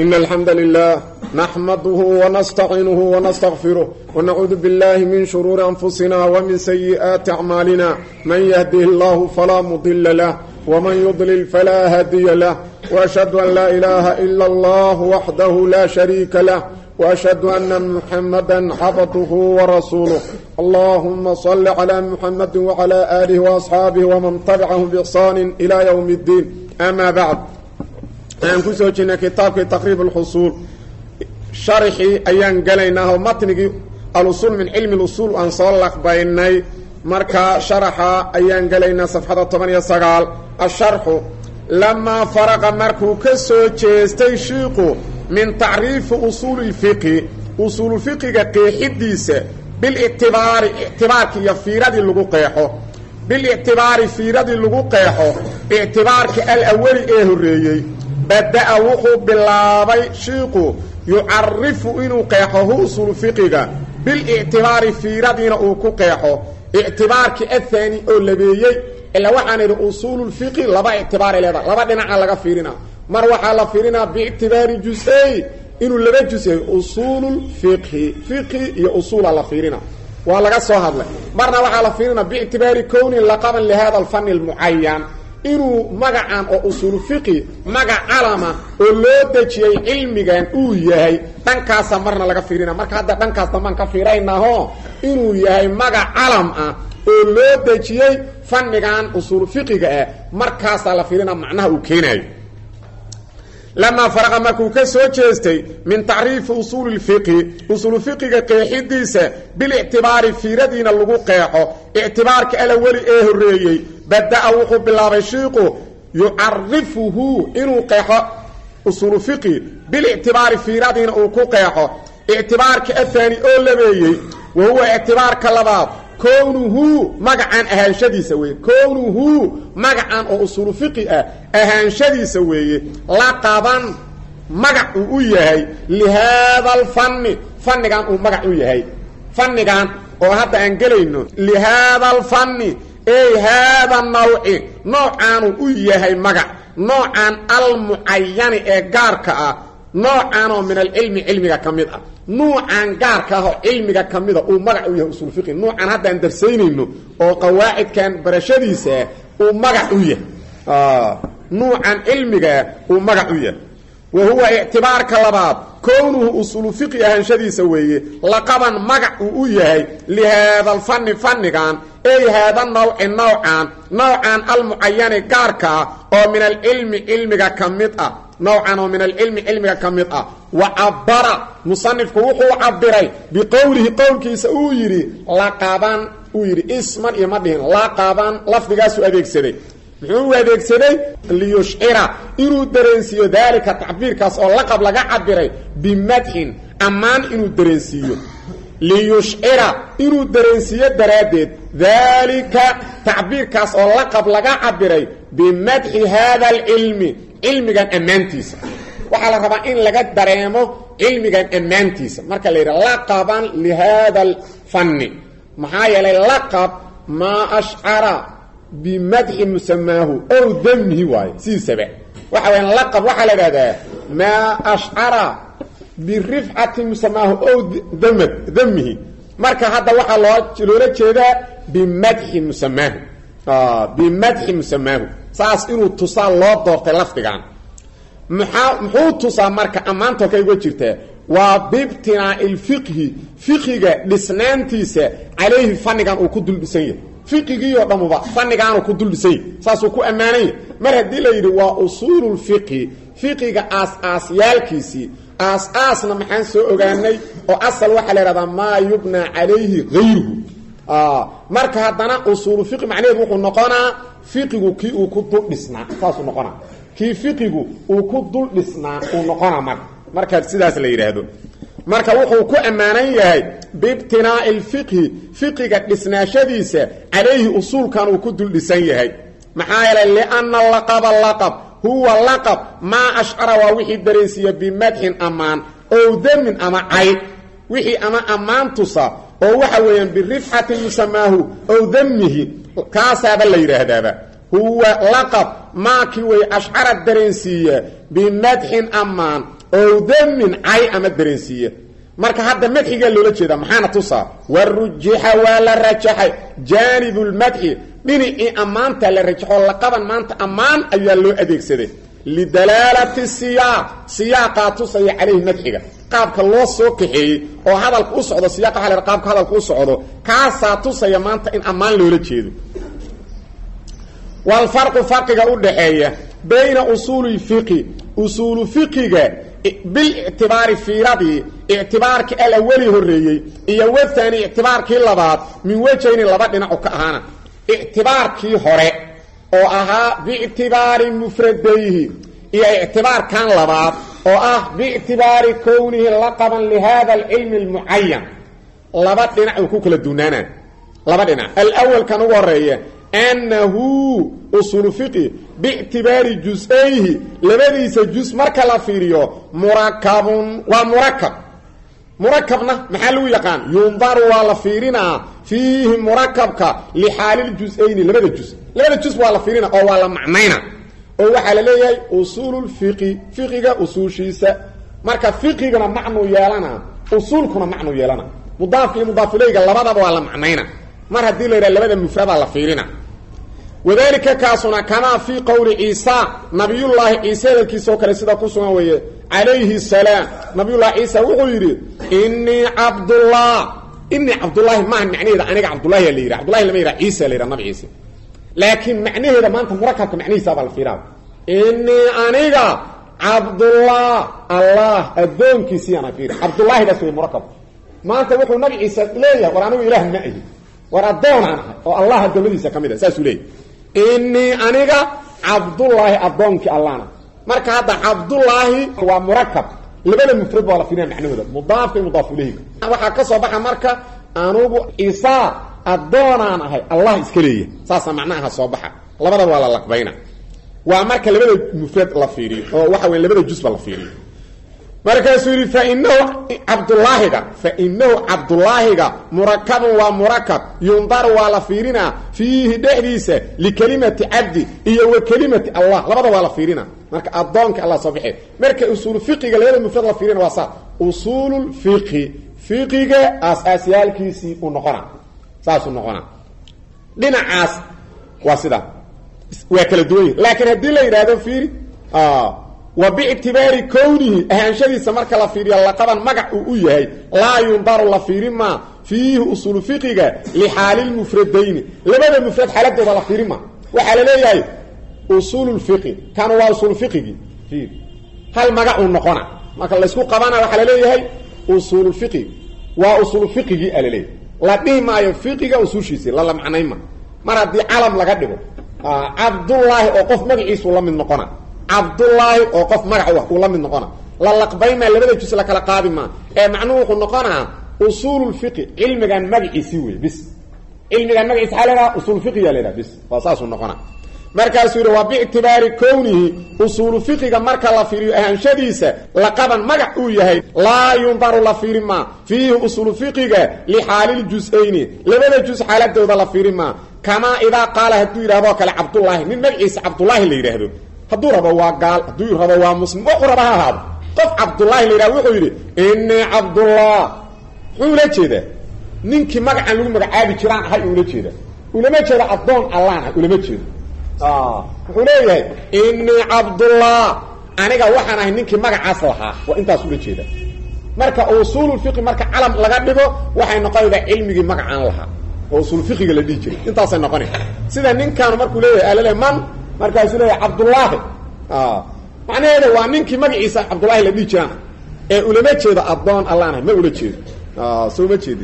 إن الحمد لله نحمده ونستعينه ونستغفره ونعوذ بالله من شرور أنفسنا ومن سيئات أعمالنا من يهده الله فلا مضل له ومن يضلل فلا هادي له وأشهد أن لا إله إلا الله وحده لا شريك له وأشهد أن محمدا عبده ورسوله اللهم صل على محمد وعلى آله وأصحابه ومن تبعهم بإحسان إلى يوم الدين أما بعد aan ku soo jirnay kitaabkii taqriib alxusuul sharxii ayaan gelaynaa oo matnigii alusuul min cilmi lusuul aan soo laqbaynay markaa sharaxa ayaan gelaynaa safxada toban iyo sagaal asharxu lamaa faraqa markuu ka soo jeestay shiiqu min tacriifi usuuli lfiqhi usuulufiqiga qeexidiisa bilictibaari ictibaarki iyo fiiradii lagu qeexo bilictibaari fiiradii lagu qeexo ictibaarka alawali ee horreeyey bada-a wuxuu bilaabay shiiqu yucarifu inuu qeexo hu usulu fiqiga bilictibaari fiiradiina uu ku qeexo ictibaarkii ahaani oo labeeyey ilaa waxaan idhi usuululfiqi laba ictibaaray leedahay laba dhinaca laga fiirina mar waxaa la fiirinaa biictibaari jus-ey inuu laba jus yahay usuululfiqhi fiqhi iyo usuula la fiirina waa laga soo hadlay marna waxaa la fiirinaa biictibaari kownin laqaban lihada alfani almucayan inuu magacan oo usuulu fiqi magac calama oo loo dejiyey cilmigan uu yahay dhankaasa marna laga fiirina marka hadda dhankaas dambaan ka fiiraynaho inuu yahay magac calam ah oo loo dejiyey fannigan usuulu fiqiga ah markaasaa la fiirina macnaha uu keenayo lamaa faraqa markuu ka soo jeestay min tacriifi usuuli lfiqhi usuulu fiqiga qeexidiisa bilictibaari fiiradiina lagu qeexo ictibaarka alaweli ee horreeyey bada-a wuxuu bilaabay shiiqu yucarifuhu inuu qeexo usuulu fiqi bilictibaari fiiradiina uu ku qeexo ictibaarka ahaani oo labeeyey wa huwa ictibaarka labaad kownuhu magacan ahaanshadiisa weeye kownuhu magacan oo usuulu fiqi ah ahaanshadiisa weeye laqaban magac uu u yahay lihaada alfanni fannigan uu magac u yahay fannigan oo hadda aan gelayno lihaada alfanni ey haada nawci noocaanuu u yahay magac noocan almucayani ee gaarka ah noocaanoo min alcilmi cilmiga ka mid ah nuucan gaarka ah oo cilmiga ka mida uu magac u yahay usul fiqi nuucan haddaan darsaynayno oo qawaacidkan barashadiisaa uu magac u yahay nuucan cilmigaa uu magac u yahay wa huwa ictibaarka labaad kownuhu usulu fiqi ahaanshadiisa weeye laqaban magac uu u yahay lihaada alfanni fannigan ey haada nawci nawcan nawcan almucayani gaarka ah oo min alcilmi cilmiga ka mid ah nawcan oo min alcilmi cilmiga ka mid ah wa cabara musanifku wuxuu cabiray biqowlihi qowlkiisa uu yidhi laqaban uu yidhi isman iyo ma dhihin laqaban lafdigaasuu adeegsaday muxuu u adeegsaday liyushcira inuu dareensiiyo daalika tacbiirkaas oo laqab laga cabiray bimadxin ammaan inuu dareensiiyo liyushcira inuu dareensiiyo daraaddeed daalika tacbiirkaas oo laqab laga cabiray bimadxi haada alcilmi cilmigan ammaantiisa waxaa la rabaa in laga dareemo cilmigan ammaantiisa marka la yidhaha laqaban lihaada alfanni maxaa yeelay laqab maa ashcara bimadxi musamaahu ow damihi waayo sidiisaba waxa waya laqab waxaa la idhahdaa maa ashcara birifcati musamaahu ow damad damihi marka hadda waxaa loo loola jeedaa bimadxi musamaahu bimadxi musamaahu saas inuu tusaa loo doortay lafdigan maxaa muxuu tusaa marka ammaantoo ka uga jirtaa waa bibtinaa'i lfiqhi fiqiga dhisnaantiisa calayhi fannigan uu ku dul dhisan yahay fiqigiioo dhammuba fannigaanuu ku dul dhisan yahy saasuu ku ammaananya mar haddii la yidhi waa usuululfiqhi fiqiga aas-aasyaalkiisii aas-aasna maxaan soo ogaanay oo asal waxaa la ihahdaa maa yubnaa calayhi hayruhu marka haddana usuulu fiqi macnaheedu wuxuu noqonaa fiqigu kii uu ku dul dhisnaa saasuu noqonaa kii fiqigu uu ku dul dhisnaa uu noqonaa marka marka sidaas la yidhaahdo marka wuxuu ku ammaanan yahay biibtinaa'i lfiqhi fiqiga dhisnaashadiisa calayhi usuulkan uu ku dul dhisan yahay maxaa yeelay lianna laqaba laqab huwa laqab maa ashcara waa wixii dareensiiya bimadxin ammaan ow damin ama cayd wixii ama ammaan tusa oo waxa weeyaan birifcati musamaahu ow damihi kaasaaba la yidhaahdaaba huwa laqab maakii way ashcara dareensiiya bimadxin ammaan ow damin cay ama dareensiiya marka hadda madxigaa loola jeedaa maxaana tusaa warujixa waa la rajaxay jaanibulmadxi dhinacii ammaanta la rajaxo laqaban maanta ammaan ayaa loo adeegsaday lidalaalati siyaaq siyaaqaa tusaya calayhi madxiga qaabka loo soo kaxeeyey oo hadalka u socdo siyaqa waa la qaabka hadalka u socdo kaasaa tusaya maanta in ammaan loola jeedo walfarqu farqiga u dhaxeeya bayna usuuli fiqi usuulu fiqiga bilictibaari fiiradii ictibaarkii alawali horreeyey iyo wathani ictibaarkii labaad min wejayni laba dhinacu ka ahaana ictibaarkii hore oo ahaa biictibaari mufradayhi iyo ictibaarkan labaad oo ah biictibaari kownihi laqaban lihada alcilmi almucayan laba dhinac uu ku kala duunaanaa laba dhinac alawalkan ugu horeeya annahu usulu fiqi biictibaari jus-ayhi labadiisa jus marka la fiiriyo murakabun waa murakab murakabna maxaa lagu yaqaan yundaru waa la fiirinaa fiihi murakabka lixaaliljus-ayni labada jus labada jus waa la fiirina oo waa la macnayna oo waxaa la leeyahay usuululfiqi fiqiga usuushiisa marka fiqigana macnuu yeelana usuulkuna macnuu yeelana mudaafka iyo mudaafuleyga labadaba waa la macnayna mar haddii la yidhaha labada mufradaa la fiirina wadalika kaasuna kamaa fii qowli ciisa nabiyullaahi ciise hadalkiisa oo kale sida ku sugan weeye calayhi salaam nabiyullahi ciisa wuxuu yidhi inii cabdullah inii cabdullaahi maaha macnaheeda aniga cabdullahi la yidhaha cabdullahi lama yidhaha ciisa la yidhaha nabi ciise laakiin macnaheeda maanta murakabka macnihiisaabaa la fiiraa inii aniga cabdullah allah addoonkiisii ana fiiri cabdullaahidaas wey murakab maanta wuxuu nabi ciise leeyahay war anigu ilaah ma ahi war addoonaan ahay oo allah addoommadiisa ka mid a saasuu leeyahy inii aniga cabdullaahi addoonkii allahna marka hadda cabdullaahi waa murakab labada mufrad baa la fiirina macnahooda mudaafka iyo mudaaf ileyhiga waxaa ka soo baxa marka anugu ciisa addoonaan ahay allah iska leeyahay saasaa macnaha soo baxa labadaba waa la laqbayna waa marka labada mufrad la fiiriyo oo waxa wey labada jusba la fiiriyo markaasuu yidhi fainahu cabdulaahiga fainahu cabdulaahiga murakabun waa murakab yundaru waa la fiirinaa fiihi dhexdiisa likelimati cabdi iyo wa kelimati allah labada waa la fiirina marka adoonka alla soo baxee marka usuulu fiqiga labada mufrad la fiirina waa saa usuululfiqi fiqiga aasaasyaalkiisii uu noqona saasuu noqona dhinacaas waa sidaa waa kala duwan yihi laakiin haddii la yidhaahdo fiiri wa bictibaari kownihi ahaanshadiisa marka la fiiriyo laqaban magac uu u yahay laa yundaru la fiirin maa fiihi usuulu fiqiga lixaalilmufradayni labada mufrad xaaladooda la fiirin maa waxaa la leeyahay usuululfiqi kan waa usuulfiqigii hal magacuu noqona marka laysku qabana waxaa la leeyahay usuululfiqi waa usuulfiqigii a laleeyahay la dhihi maayo fiqiga usuushiisi lala macnayma mar haddii calam laga dhigo cabdullaahi oo qof magaciisuu la mid noqona cabdullaahi oo qof magac uu la mid noqona la laqbaymaa labada jus la kala qaadi maa ee macnuhu wuxuu noqonaa usuululfiqi cilmigan magaciisii wey bis cilmigan magaciisi aa lahaa usuulfiqiya lahaa bis waa saasuu noqona markaasuu yidhi waa biictibaari kownihi usuulu fiqiga marka la fiiriyo ahaanshadiisa laqaban magac uu yahay laa yundaru la fiiri maa fiihi usuulu fiqiga lixaaliljus-ayni labada jus xaaladooda la fiiri maa kamaa idaa qaala hadduu yidhahdoo kale cabdullaahi nin magaciisa cabdullaahi la yidhaahdo hadduu rabo waa gaal hadduu rabo waa muslim wuxuu raba ha ahaado qof cabdullaahi la yidhahdo wuxuu yidhi inii cabdullah muxuu ula jeedaa ninkii magacan lagu magacaabi jiraan ahay ula jeeda ulama jeedo addoon allaan ah ulama jeedo wuxuu leeyahay inii cabdullah aniga waxaan ahay ninkii magacaas lahaa waa intaas ula jeeda marka usuululfiqi marka calam laga dhigo waxay noqonaydaa cilmigii magacaan lahaa oo usuulfiqiga la dhihi jiray intaasay noqona sida ninkaanu markuu leeyahay alale man markaasuu leeyahay cabdullaahi macnaheeda waa ninkii magaciisa cabdullaahi la dhihi jiraan ee ulama jeedo addoon allaanah ma ula jeedo soo ma jeedin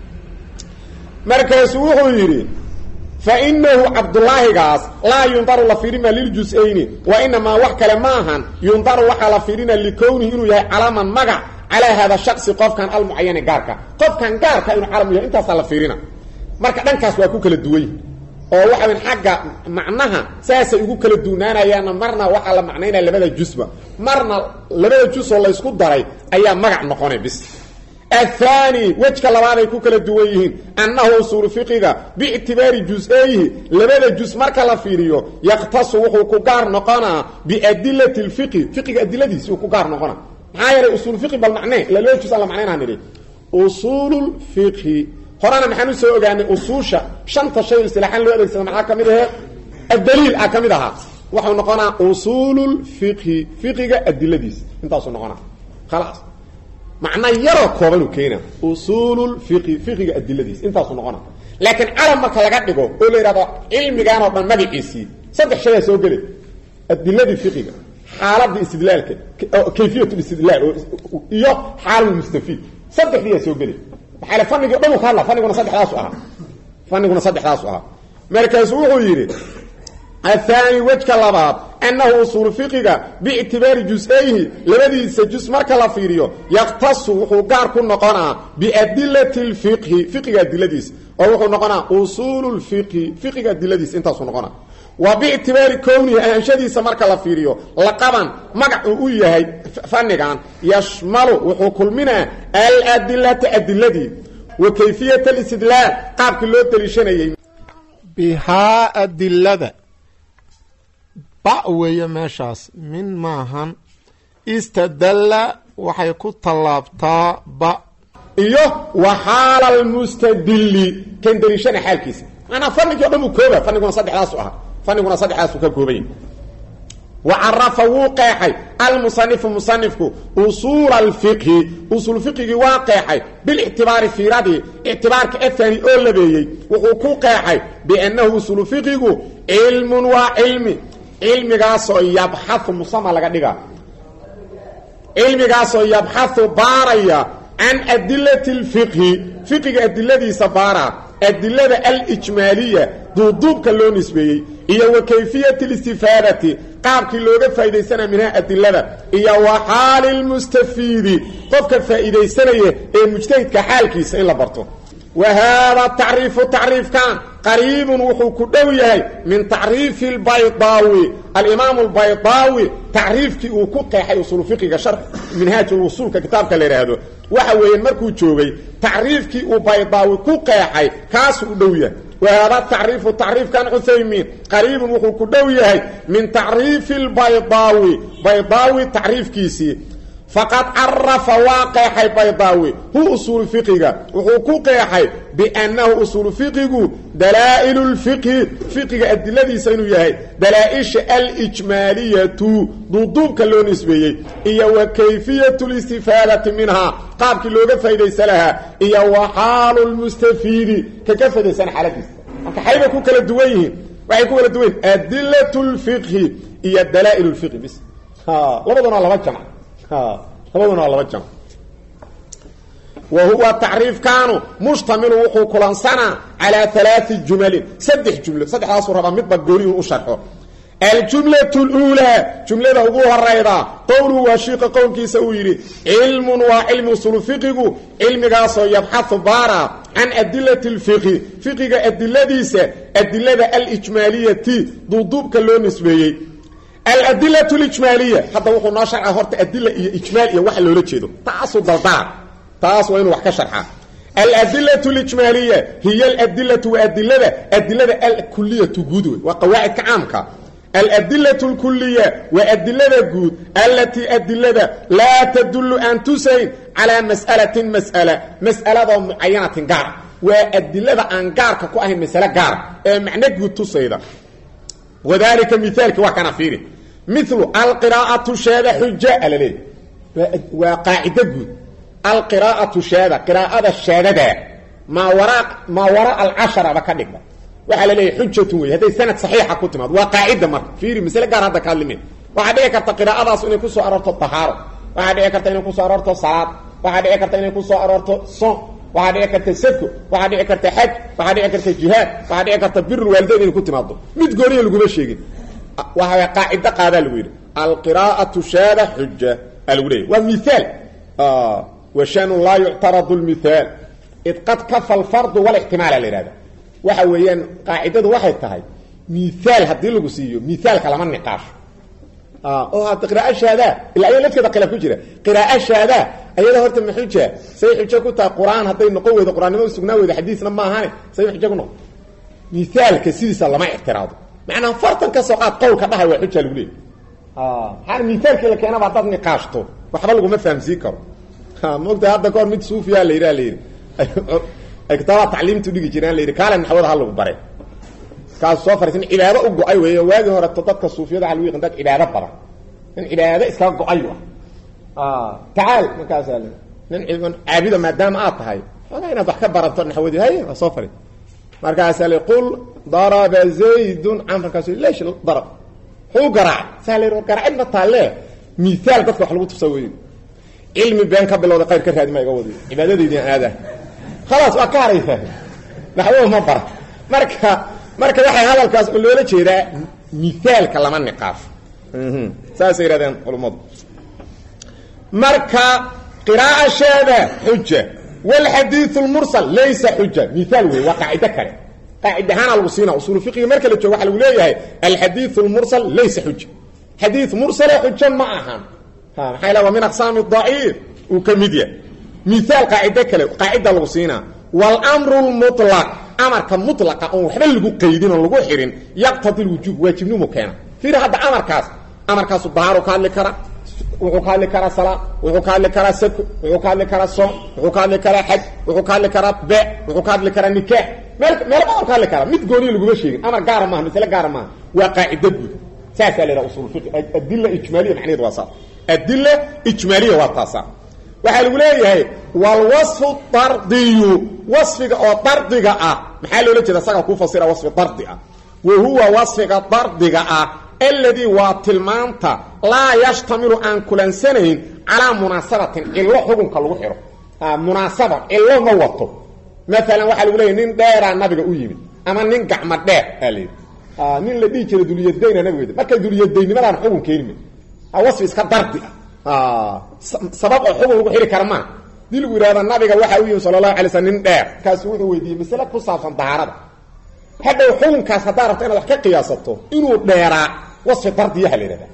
markaasuu wuxuu yidhi fainahu cabdulaahigaas laa yundaru la fiirima liljus-ayni wa inamaa wax kale ma ahan yundaru waxaa la fiirina likownihi inuu yahay calaman magac calaa hada shaksi qofkan almucayani gaarka qofkan gaarka inuu calam yahay intaasaa la fiirina marka dhankaas waa ku kala duwany oo waxa weyn xagga macnaha saasay ugu kala duunaanayaanna marna waxaa la macnaynaya labada jusba marna labada jus oo laysku daray ayaa magac noqonay bis aلثاني wejka labaaday ku kala duwan yihiin annahu usuulu fiqiga biictibaari jus-ayhi labada jus marka la fiiriyo yaktasu wuxuu ku gaar noqonaa biadilati اlfiqi fiqiga adiladiisi uu ku gaar noqona maxaa yeelay usuul fiqi bal macnee ila loo jus alla macneynaa nidhi usuulul fiqhi horena maxaan usoo ogaanay usuusha shanta shay istilaaxaan loo adeegsada maxaa ka mid ahee addaliil ah ka mid ahaa waxau noqonaa usuulul fiqhi fiqiga adiladiisa intaasuu noqonaa khalaas macna yaroo koobanuu keena usuulul fiqhi fiqiga adiladiisa intaasuu noqonaa laakiin calam marka laga dhigo oo la yidhahdo cilmigaan oo dhan magaciisii saddex shayaa soo gelay adiladii fiqiga xaaladii istidlaalka kayfiyat istidlaal iyo xaalulmustafiid saddexdiiyaa soo gelay maxaa le fanigii o dhan u ka hadla faniguna saddexdaasu ahaa faniguna saddexdaasu ahaa markaasuu wuxuu yidhi aلثaanي wejka labaad أnahu usuul fiqiga bاctibaari jus-ayhi labadiisa jus marka la fiiriyo yaktasu wuxuu gaar ku noqonaa biadilaة اfiqhi fiqiga adiladiisa oo wuxuu noqonaa usuul اfiqhi fiqiga adiladiisa intaasuu noqonaa wa bictibaari kownihi ahanshadiisa marka la fiiriyo laqaban magac uu u yahay fanigan yashmalu wuxuu kulminaa aladilata adiladii wa kayfiyaة اlاstidlaal qaabkii loo deliishanayey bihaa adilada ba weeye meeshaas min maahan istadalla waxay ku tallaabtaa ba iyo wa xaala almustadili kan deliishana xaalkiisa maanaa fanigii o dhan uu kooba faniguna saddexdaasu ahaa faniguna saddexdaasu ka koobanya wa carafa wuu qeexay almusanifu musanifku usuula alfiqhi usuul fiqigii waa qeexay bilictibaari fiiradii ictibaarka afani oo labeeyey wuxuu ku qeexay biannahu usuulu fiqigu cilmun waa cilmi cilmigaasoo yabxau musama laga dhiga cilmigaasoo yabxau baaraya can adilati اlfiqhi fiqiga adiladiisa baara adilada alijmaaliya duuduubka loo nisbeeyey iyo wa kayfiyati اlistifaadati qaabkii looga faa'idaysana minha adilada iyo wa xaali lmustafiidi qofka faa'iidaysanaya ee mujtahidka xaalkiisa in la barto wa haada tacriifu tacriifkan qariibun wuxuu ku dhow yahay min tacriifi اlbaydaawi alimaamu albaydaawi tacriifkii uu ku qeexay usuulu fiqiga shar minhaajulwusuulka kitaabka la yidhaahdo waxa weeyaan markuu joogay tacriifkii uu baydaawi ku qeexay kaasuu u dhow yahay wa haada tacriifu tacriifkan cuthaymiin qariibun wuxuu ku dhow yahay min tacriifi اlbaydaawi baydaawi tacriifkiisii faqad carafa waa qeexay baydaawi hu usuulu fiqiga wuxuu ku qeexay biannahu usuulu fiqigu dalaa'ilu lfiqhi fiqiga adiladiisa inuu yahay dalaa-isha alijmaaliyatu duuduubka loo nisbeeyey iyo wa kayfiyatu listifaadati minhaa qaabkii looga faa'idaysa lahaa iyo wa xaalu lmustafiidi ka ka faa'idaysana xaaladiisa marka xaybay ku kala duwan yihiin waxay ku kala duwan yihin adilatu lfiqhi iyo dalaa'il lfiqhi bis labaduna laba jamc labaduna waa laba jam wa huwa tacriifkaanu mushtamilu wuxuu kulansanaa calaa alaai jumalin saddex jumlo saddexdaasuu rabaa midba gooniyuu u sharxo aljumlatu luulaa jumlada ugu horayda qowluhu waa shiiqa qowlkiisa uu yidhi cilmun waa cilmi usulu fiqigu cilmigaasoo yabxau baara can adilati lfiqhi fiqiga adiladiisa adilada alijmaaliyati duuduubka loo nisbeeyey aladila lijmaaliya hadda wuxuu noo sharca horta adila iyo ijmaal iyo waxa loola jeedo taasuu daldala taas waa inuu wax ka sharxa aladilatu lijmaaliya hiya aladilatu waa adilada adilada alkuliyatu guud wey waa qawaacidka caamka aladilatu lkuliya waa adilada guud allatii adilada laa tadullu aan tusayn calaa mas'alatin mas'ala mas'aladoo mucayanatin gaara waa adilada aan gaarka ku ahayn masale gaara ee macno guud tusayda wadalika miaalki waa kana fiiri milu alqiraa'atu shaada xuja alaleey waa qaacido guud alqiraa'atu shaada qiraa'ada shaadada maa wara maa waraa alcasharaba ka dhigba waxaa la leeyahy xujatun wey hadday sanad saxiixa ku timaado waa qaacida marka fiiri masle gaar hadda ka hadlime waxaa dhici karta qiraa'adaas inay kusoo aroorto tahaaro waxaa dhici karta inay kusoo aroorto salaad waxaa dhici karta inay kusoo aroorto son waxaa dhici karta sadko waxaa dhici karta xaj waxaa dhici karta jihaad waxaa dhici karta biru waalidayn inay ku timaado mid gooniya laguma sheegin waxa qaacido qaadaa lagu yidhi alqiraa'atu shaada xuja aa lagu leeyahy waa miaal washanu laa yuctaradu lmithaal id qad kafa alfardu walixtimaala la yihahda waxa weeyaan qaacidadu waxay tahay miaal haddii lagu siiyo miaalka lama niqaasho oo hadda qiraaa shaada ilaa aya lafteeda khilaaf ku jira qiraaa shaada ayada horta ma xuja say xujo ku tahay qur-aan hadday noqon weydo qur-aanimo sugnaa weydo xadiisna ma ahane say xujo ku noqon miaalka sidiisa lama ictiraado macnaa fartan ka soo qaad qowlka dhahay waa xuja lagu leeyay maxaana miaalkii la keenaba haddaad niqaashto waxba laguma fahamsiin karo mogta hadda kahor mid suufiyaa la yidhi la yidhi ay kitaabaa tacliimtu dhigi jireen la yidhi kaale naxwada ha lagu bare kaasu soo fariisan cibaado u go-ay weeye waagii horeto dadka suufiyada waxa lagu yaqan dad cibaado badan nin cibaado iskaga go-ay ah tacaal markaasaa l nin caabida maadaama aad tahay ogaa inaad wax ka barato naxwadii hay waa soo fari markaasaa li qul daraba zaydun camrkaas lesh darab xuu garaacay saa la garaacid ma taalle miaal dadka wax lagu tusa wey cilmi been ka bilowda qayr ka raadi ma iga wadi cibaadadaydi aada khalaas waa ka haraysaa naxwo ma bara marka marka waxay hadalkaas oo loola jeedaa miaalka lama niqaafo saasay yihahdeen culummadu marka qiraa'asheeda xuja wlxadiiu lmursal laysa xuja miaal wey waa qaacido kale qaacid ahaana lagu siina usuulu fiqiga marka la joogo waxa lagu leeyahay alxadiiu lmursal laysa xuja xadii mursale xujo ma ahan maxaa la waa min aqsaami daciif uu ka mid yahay miaal qaacido kale qaacida lagu siinaa wlmru lmulaq amarka mulaqa oon waxba lagu qaydin oon lagu xirin yaqtadi lwujuub waajibnimu keena fiir hadda amarkaas amarkaasu dahaaru ka hadli kara wuxuu ka hadli karaa salaa wuxuu ka hadli karaa sako wuxuu ka hadli karaa soom wuxuu ka hadli karaa xaj wuxuu ka hadli karaa be wuxuu ka hadli karaa nikaax meel meel badan ka hadli karaa mid gooniya laguma sheegin amar gaara maaha masle gaara maaha waa qaacido guud saasaa la yidhaha usul fiqi adila ijmaaliya macnaheed waa saas adila ijmaaliya waa taasa waxaa lagu leeyahay walwasfu dardiyu wasfiga oo dardiga ah maxaa loola jeeda isaga kuu fasira wasfi dardi ah wa huwa wasfiga dardiga ah alladii waa tilmaanta laa yashtamilu aan kulansanayn calaa munaasabatin cillo xukunka lagu xidho munaasaba cillo ma wato maalan waxaa lagu leeyahy nin dheeraa nabiga u yimid ama nin gacmo dheer aa la yidhi nin la dhihi jira duliyadayna nabigeeda marka duliyadaynimadaan xugun keenime wasfi iska dardi ah sabab oo xugun lagu xidhi kara maa dii lagu yidhahda nabiga waxaa u yimi sala allahu alay slm nin dheer kaasu wuxuu weydiiyey masale ku saabsan dahaarada hadhow xukunkaas haddaa rabto inaad wax ka qiyaasato inuu dheeraa wasfi dardiyaha la yidhahda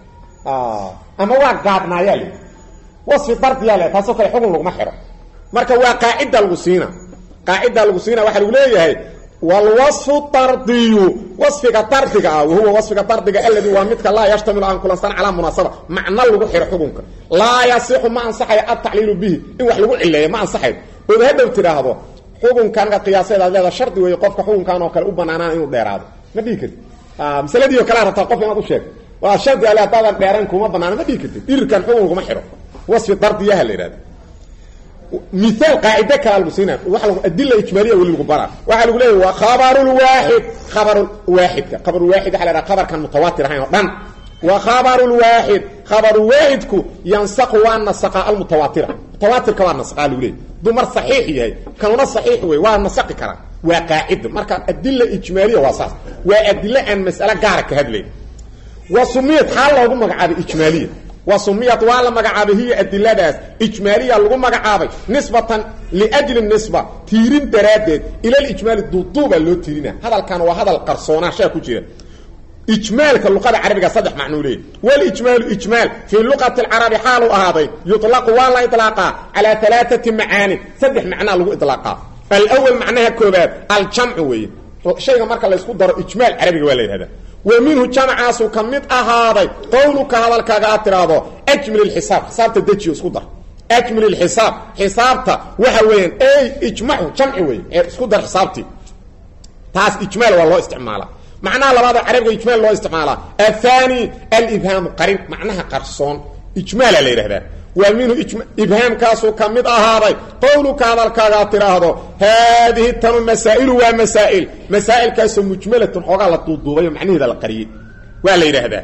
ama waa gaabnaayaa la wasfi dardiyaa la taasoo kale xugun laguma xidho marka waa qaacida lagu siina qaacida lagu siina waxaa lagu leeyahay wlwaصfu dardiyu waصfiga dardiga ah wahuwa waصfiga dardiga aladi waa midka laa yashtamilu aan kulansan calaa munaasaba macno lagu xiro xukunka laa yasixu ma ansaxayo altacliilu bihi in wax lagu cileeyo ma ansaxayo ood hadhow tidhaahdo xukunkan ka qiyaaseed aad leeda shardi weeye qofka xukunkan oo kale u banaanaan inuu dheeraado ma dhihi karti masaladii o kalea rabtaa qof inaad u sheegto waa shardi ale haddaadan dheeran kuma banaano ma dhihi kartid dhirirkan xukun laguma xidho wasfi dardiyaha la yidhahda miaal qaacide kala lagu siina adila ijmaaliya weli lagu bara waxaa lagu leeyahy waa khabarulwaaxid khabarulwaaxidka khabarulwaaxid waxa la haha khabarkan mutawaatir ahayn oo dhan wa khabarulwaaxid khabarulwaaxidku yansaqu waa nasaqa almutawaatira mutawaatirka waa nasaqaa lagu leeyay hadduu mar saxiix yahay kanuna saxiix wey waa nasaqi karaa waa qaacida marka adila ijmaaliya waa saas waa adilo aan mas'ale gaara ka hadlayn wa sumiyad xaa loogu magacaabay ijmaaliya wa sumiyad waa la magacaabay hiya adiladaas ijmaaliya lagu magacaabay nisbatan liajli nisba tiirin daraaddeed ilalijmaali duuduubaa loo tiirina hadalkan waa hadal qarsoonaashaa ku jira ijmaalka luqada carabiga saddex macnuu leeyay walijmaalu ijmaal fii luqati alcarabi xaalu ahaaday yuطlaqu waa la iطlaaqaa calaa alaaati macaanin saddex macnaa lagu iطlaaqaa alwal macnaha koobaad aljamcu weeye shayga marka laysku daro ijmaal carabiga waa la yidhahda wa minhu jamcaasu ka mid ahaaday qowluka hadalkaaga aad tidhaahdo ajmil xisaab xisaabta dejiyo isku dar ajmil xisaab xisaabta waxa weeyaan ey ijmacu jamci wey isku dar xisaabtii taas ijmaal waa loo isticmaala macnaha labaadoo carabiga ijmaal loo isticmaalaa athani alibhaamu qarin macnaha qarsoon ijmaala la yidhahdaa waa minhu ibhaamkaasuu ka mid ahaaday qowluka hadalkaaga aad tidhaahdo haadihi tanu masaa'ilu waa masaa'il masaa'ilkaasoo mujmalatun xoogaa la duuduubayo macnaheeda la qariyey waa la yidhaahdaa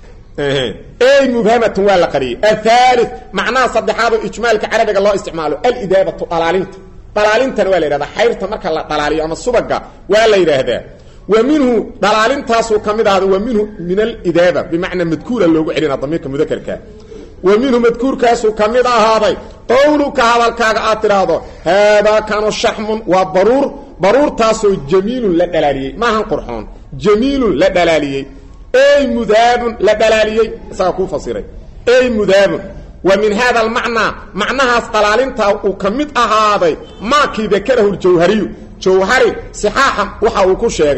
ey mubhamatun waa la qariyey athali macnaha saddexaadoo ijmaalka carabiga loo isticmaalo alidaabatu dhalaalinta dhalaalintana waa la yidhahdaa xayrta marka la dhalaaliyo ama subaga waa la yidhaahdaa wa minhu dhalaalintaasuu ka mid ahaaday wa minhu min alidaaba bimacnaa madkuura loogu celina damiirka mudakarka wa minhu madkuurkaasuu ka mid ahaaday qowluka hadalkaaga aad tidhaahdo haadaa kanu shaxmun waa baruur baruurtaasoo jamiilun la dhalaaliyey maahan qurxoon jamiilun la dhalaaliyey ey mudaabun la dhalaaliyey isagaa kuu fasiray ey mudaabun wa min haada almacnaa macnahaas dhalaalintaa uu ka mid ahaaday maakii dakarahu ljawhariyu jawhari sixaaxa waxa uu ku sheegay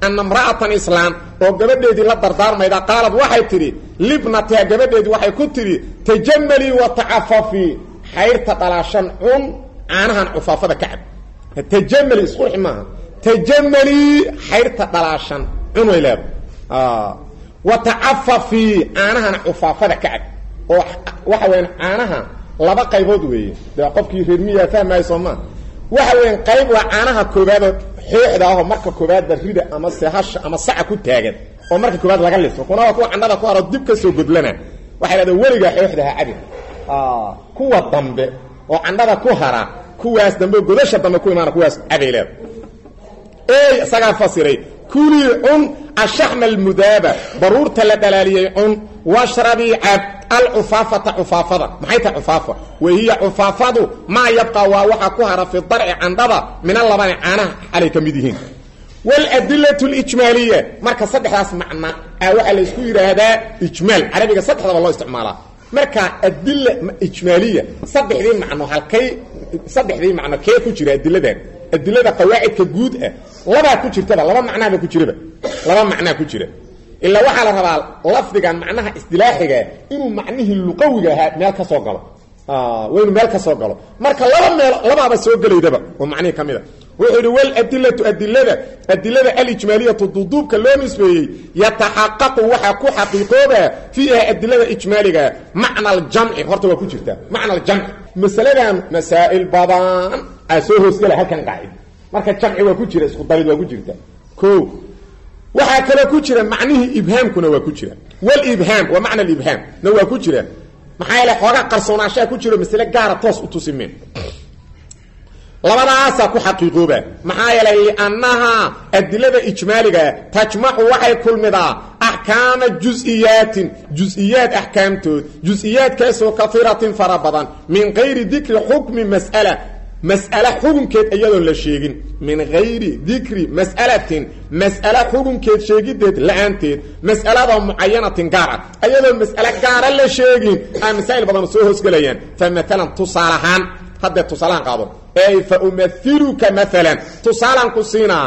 ana imra'atan islaam oo gabadheedii la dardaarmayda qaalad waxay tidhi libnatiha gabadheedii waxay ku tidhi tajamalii wa tacafafii xayrta dhalaashan cun caanahan cufaafada ka cab tajamali isqurxi maaha tajamalii xayrta dhalaashan cun way leedahay wa tacafafii caanahana cufaafada ka cab oo waxa weyan caanaha laba qaybood weeye de qofkii reermiyaa fahmaayo soo maa waxa weyan qayb waa caanaha koobaadoo xooxda ahoo marka koobaadba rida ama sehasha ama saca ku taagan oo marka koobaad laga liso kuna waa kuwa candhada ku haro dib ka soo godlana waxay dhahda weligaa xooxda ha cabin kuwa dambe oo candhada ku hara kuwaas dambe godasha dambe ku imaana kuwaas cabay leeda ey isagaa fasiray kulii cun ashaxma almudaaba baruurta la dhalaaliyey cun washrabii cab alcufaafata cufaafada maxay tahay cufaafa wahiya cufaafadu maa yabqa waa waxaa ku hara fi darci candhada min alabani caanaha xalay ka mid yihiin waladilatu lijmaaliya marka saddexdaas macna a waxaa la isku yidhaahdaa ijmaal carabiga saddexdaba loo isticmaalaa marka adila ijmaaliya saddexdii macno halkay saddexdii macno kee ku jira adiladan adilada qawaacidka guud ah labaa ku jirtaba laba macnaaba ku jiraba laba macnaa ku jira ilaa waxaa la rabaa lafdigan macnaha isdilaaxigaa inuu macnihii luqawiga ahaa meel ka soo galo waa inuu meel ka soo galo marka laba meel labaaba soo gelaydaba oo macnihii ka mid a wuxuu yidhi waladilatu adilada adilada alijmaaliyatu duduubka loo nisbeeyey yataxaqaqu waxaa ku xaqiiqooba fiiha adilada ijmaaliga macna aljamci horta waa ku jirtaa macna aljamci masaladan masaa'il badan aa soo hoosgala halkan qaacid marka jamci waa ku jira isku darid waa ku jirta o waxaa kaloo ku jira macnihii ibhaamkuna waa ku jira wlibhaam waa macna ibhaam na waa ku jira maxaa yeele xoogaa qarsoonaashaa ku jiro masle gaara toos u tusimeen labadaasaa ku xaqiiqooba maxaa yeelay liannahaa adilada ijmaaliga tajmacu waxay kulmidaa axkaama jus-iyaatin jus-iyaad axkaamtood jus-iyaadkaasoo kaiiratin fara badan min gayri dikri xukmi mas'ala mas'ale xukunkeed iyadoon la sheegin min gayri dikri mas'alatin mas'ale xukunkeed sheegideed la-aanteed mas'alada mucayanatin gaar ah ayadoon mas'ale gaara la sheegin aa masaa'il badan soo hoosgelayaan fa maalan tusaale ahaan haddee tusaalahaan qaado ey fa umailuka maalan tusaalaan ku siinaa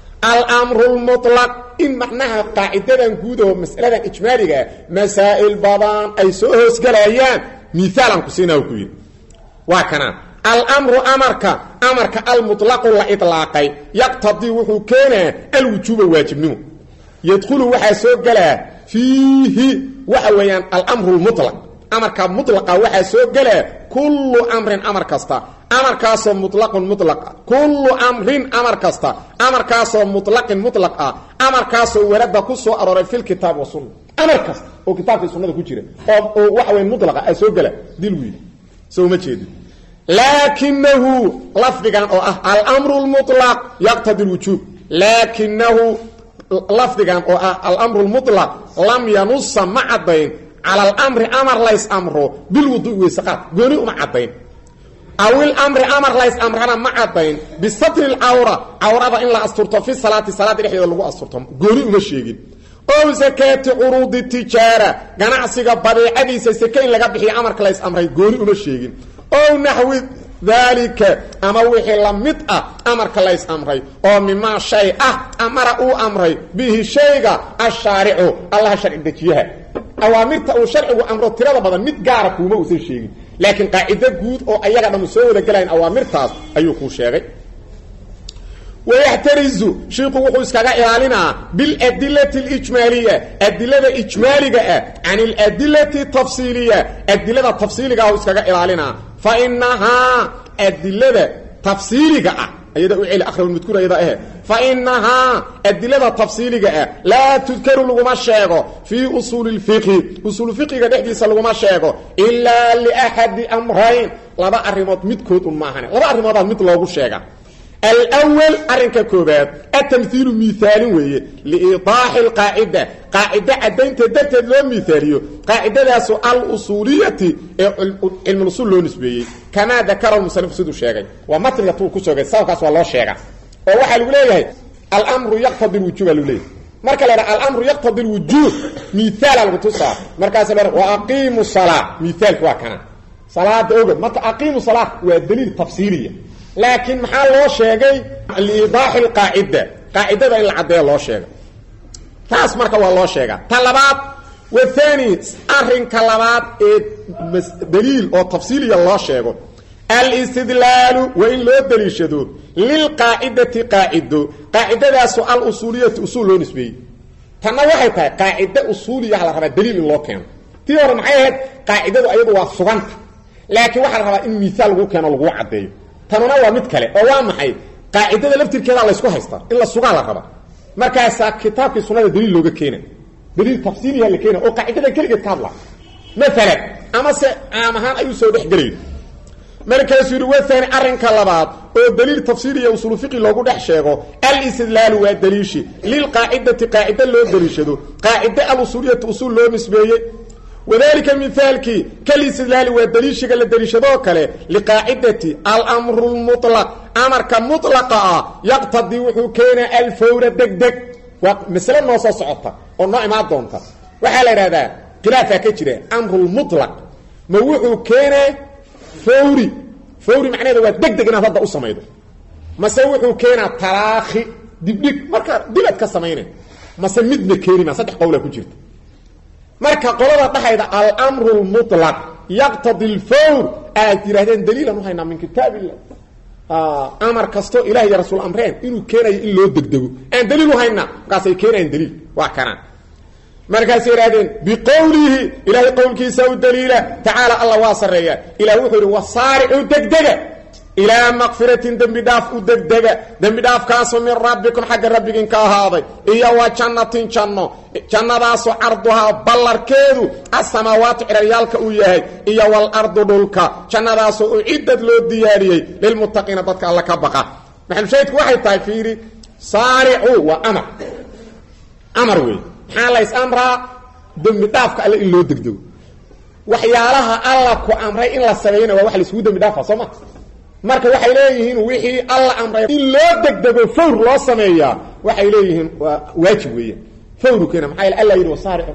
almru lmutlaq in macnaha qaacidadan guud oo mas'aladan ijmaaligaa masaa'il badan ay soo hoosgelayaan miaalaan ku siinaa ku yidhi waa kanaa almru amarka amarka almuطlaqu la iطlaaqay yaqtadii wuxuu keenaa alwujuuba waajibnimo yadkhulu waxaa soo gelaa fiihi waxa weeyaan almru lmuطlaq amarka mulaqa waxaa soo gelaa kullu amrin amar kasta amarkaasoo mulaqun mulaq kullu amrin amar kasta amarkaasoo mulaqin mulaq ah amarkaasoo warada ku soo arooray fi lkitaab wasunna amar kasta oo kitaabkai sunnada ku jira oo waxa weya mulaqa a soo gela dil wiil soo ma jeedi laakinahu lafdigan oo ah almru lmulaq yaqtadi lwujuub laakinahu lafdigan oo ah almru lmulaq lam yanusa ma caddayn cala alamri amar lays amro bilwuduui weysaqaad gooni uma caddayn awil amri amar lays amrana ma caddayn bisatri lcawra cawrada in la asturto fi salaati salaada dhexdeeda lagu asturto gooni uma sheegin ow sakaati curuudi tijaara ganacsiga badeecadiisa seke in laga bixiyo amarka lays amray gooni uma sheegin ow naxwi daalika ama wixii la mid ah amarka lays amray oo mimaa shay ah amara uu amray bihi shayga ashaaricu allaha sharci dejiyaha awaamirta uu sharcigu amro tirada badan mid gaara kuuma uusan sheegin laakiin qaacido guud oo ayaga dhammu soo wada gelayan awaamirtaas ayuu kuu sheegay wayaxtarizu shiiku wuxuu iskaga ilaalinaa biladilati alijmaaliya adilada ijmaaliga ah can aladilati tafsiiliya adilada tafsiiliga ah iskaga ilaalinaa fa inahaa adilada tafsiiliga ah ayada u celi akrabulmadkuur ayada ahe fa inahaa adilada tafsiiliga ah laa tudkaru laguma sheego fii usuuli lfiqhi usuul fiqiga dhexdiisa laguma sheego ilaa liaxadi amrayn laba arrimood midkood un maahane laba arrimoodaa mid loogu sheega alwal arrinka koobaad atamhiilu miaalin weeye liidaaxi lqaacida qaacida caddaynteed darteed loo miaaliyo qaacidadaasu alusuuliyati ee cilmulusul loo nisbeeyey kamaa dakara musanifu siduu sheegay waa matniga tuu ku soogay sababkaas waa loo sheega oo waxaa lagu leeyahay almru yaqtadi lwujuub aa lagu leeyahay marka la ydhaha alamru yaqtadi lwujuub miaala lagu tusaa markaas la wa aqiimu salaa miaalka waa kana salaada ogad marka aqiimu salaa waa daliil tafsiiliya laakiin maxaa loo sheegay liidaaxi lqaacida qaacidada in la caddeeya loo sheega taas marka waa loo sheegaa ta labaad wathani arrinka labaad ee daliil oo tafsiiliya loo sheego alistidlaalu waa in loo daliishado lilqaacidati qaacido qaacidadaasu alusuuliyati usuul loo nisbeeyey tanna waxay tahay qaacide usuuliyaha la rabaa daliil in loo keeno tii hore maxay ahayd qaacidadu ayadu waa suganta laakiin waxaa la rabaa in miaal lagu keeno laguu caddeeyo tanuna waa mid kale oo waa maxay qaacidada laftirkeeda laysku haystaa in la sugaa la rabaa markaasaa kitaabkii sunada daliil looga keena daliil tafsiiliya la keena oo qaacidada keligeed ka hadla maalan ama se caam ahaan ayuu soo dhexgelayo markaasuu yidhi waani arrinka labaad oo daliil tafsiiliya usulu fiqi loogu dhex sheego alistidlaalu waa daliishi lilqaacidati qaacide loo daliishado qaacide alusuuliyati usuul loo nisbeeyey wadalika mihaalkii kalistidlaali waa daliishiga la daliishadoo kale liqaacidati almru lmulaq amarka mulaqa ah yaqtadii wuxuu keenaa alfawra degdeg waa masle noo soo socota oo noo imaan doonta waxaa la idhahdaa khilaafaa ka jira amrulmulaq ma wuxuu keenaa fawri fawri macnaheeda waa degdeg inaad hadda u samaydo mase wuxuu keenaa talaakhi dibdhig marka dibad ka samayna mase midna keeni maa saddex qowlaa ku jirta marka qolada dhahayda almru lmulaq yaqtadi lfawr aad yidhahdeen daliilan uhaynaa min kitaab illah amar kastoo ilah iyo rasuul amreen inuu keenayo in loo degdego aan daliil uhaynaa markaasay keenayaan daliil waa kanaan markaasay idhahdeen biqowlihi ilaahay qowlkiisa u daliila tacaala alla waa sarreeya ilah wuxuu yidhi wasaaricu degdega ilaa makfiratin dembi dhaaf u degdega dembi dhaafkaasoo min rabbikum xagga rabbigin ka ahaaday iyo wa jannatin janno jannadaasoo carduhaa ballarkeedu asamaawaatu ciraryaalka uu yahay iyo walardu dhulka jannadaasoo uciddad loo diyaariyey lilmuttaqiina dadka alla ka baqa maxalushaydku waxay tahay fiiri saaricu waa amar amar wey maxaa lays amraa dembi dhaafka alle in loo degdego waxyaalaha alla ku amray in la sameeyna waa wax laisugu dembi dhaafa soo ma marka waxay leeyihiin wixii alla amray in loo degdego fawr loo sameeyaa waxay leeyihiin waa waajib weeyaan fawru keena maxaa yeel alla yidhi wasaaricu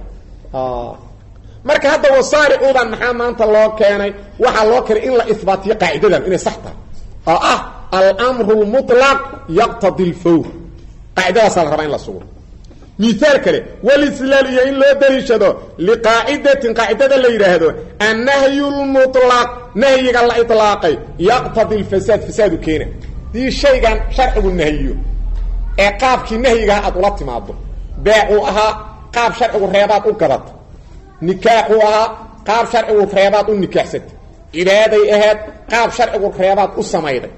marka hadda wasaaricudan maxaa maanta loo keenay waxaa loo keenay in la ihbaatiyo qaacidadan inay sax tahay oo ah almru lmutlaq yaqtadi lfawr qaacidadaasaa la rabaa in la sugo miaal kale wlslaal iyo in loo daliishado liqaacidatin qaacidada la yidhaahdo annahyu lmulaq nahyiga la ilaaqay yaqtadi lfasaad fasaadu keena dii shaygan sharcigu nahyiyo ee qaabkii nahyigaha aad ula timaado beecuu ahaa qaab sharcigu reebaad u gadato nikaaxuu ahaa qaab sharcigu reebaad u nikaaxsatay cibaaday ahayd qaab sharcigu reebaad u samayday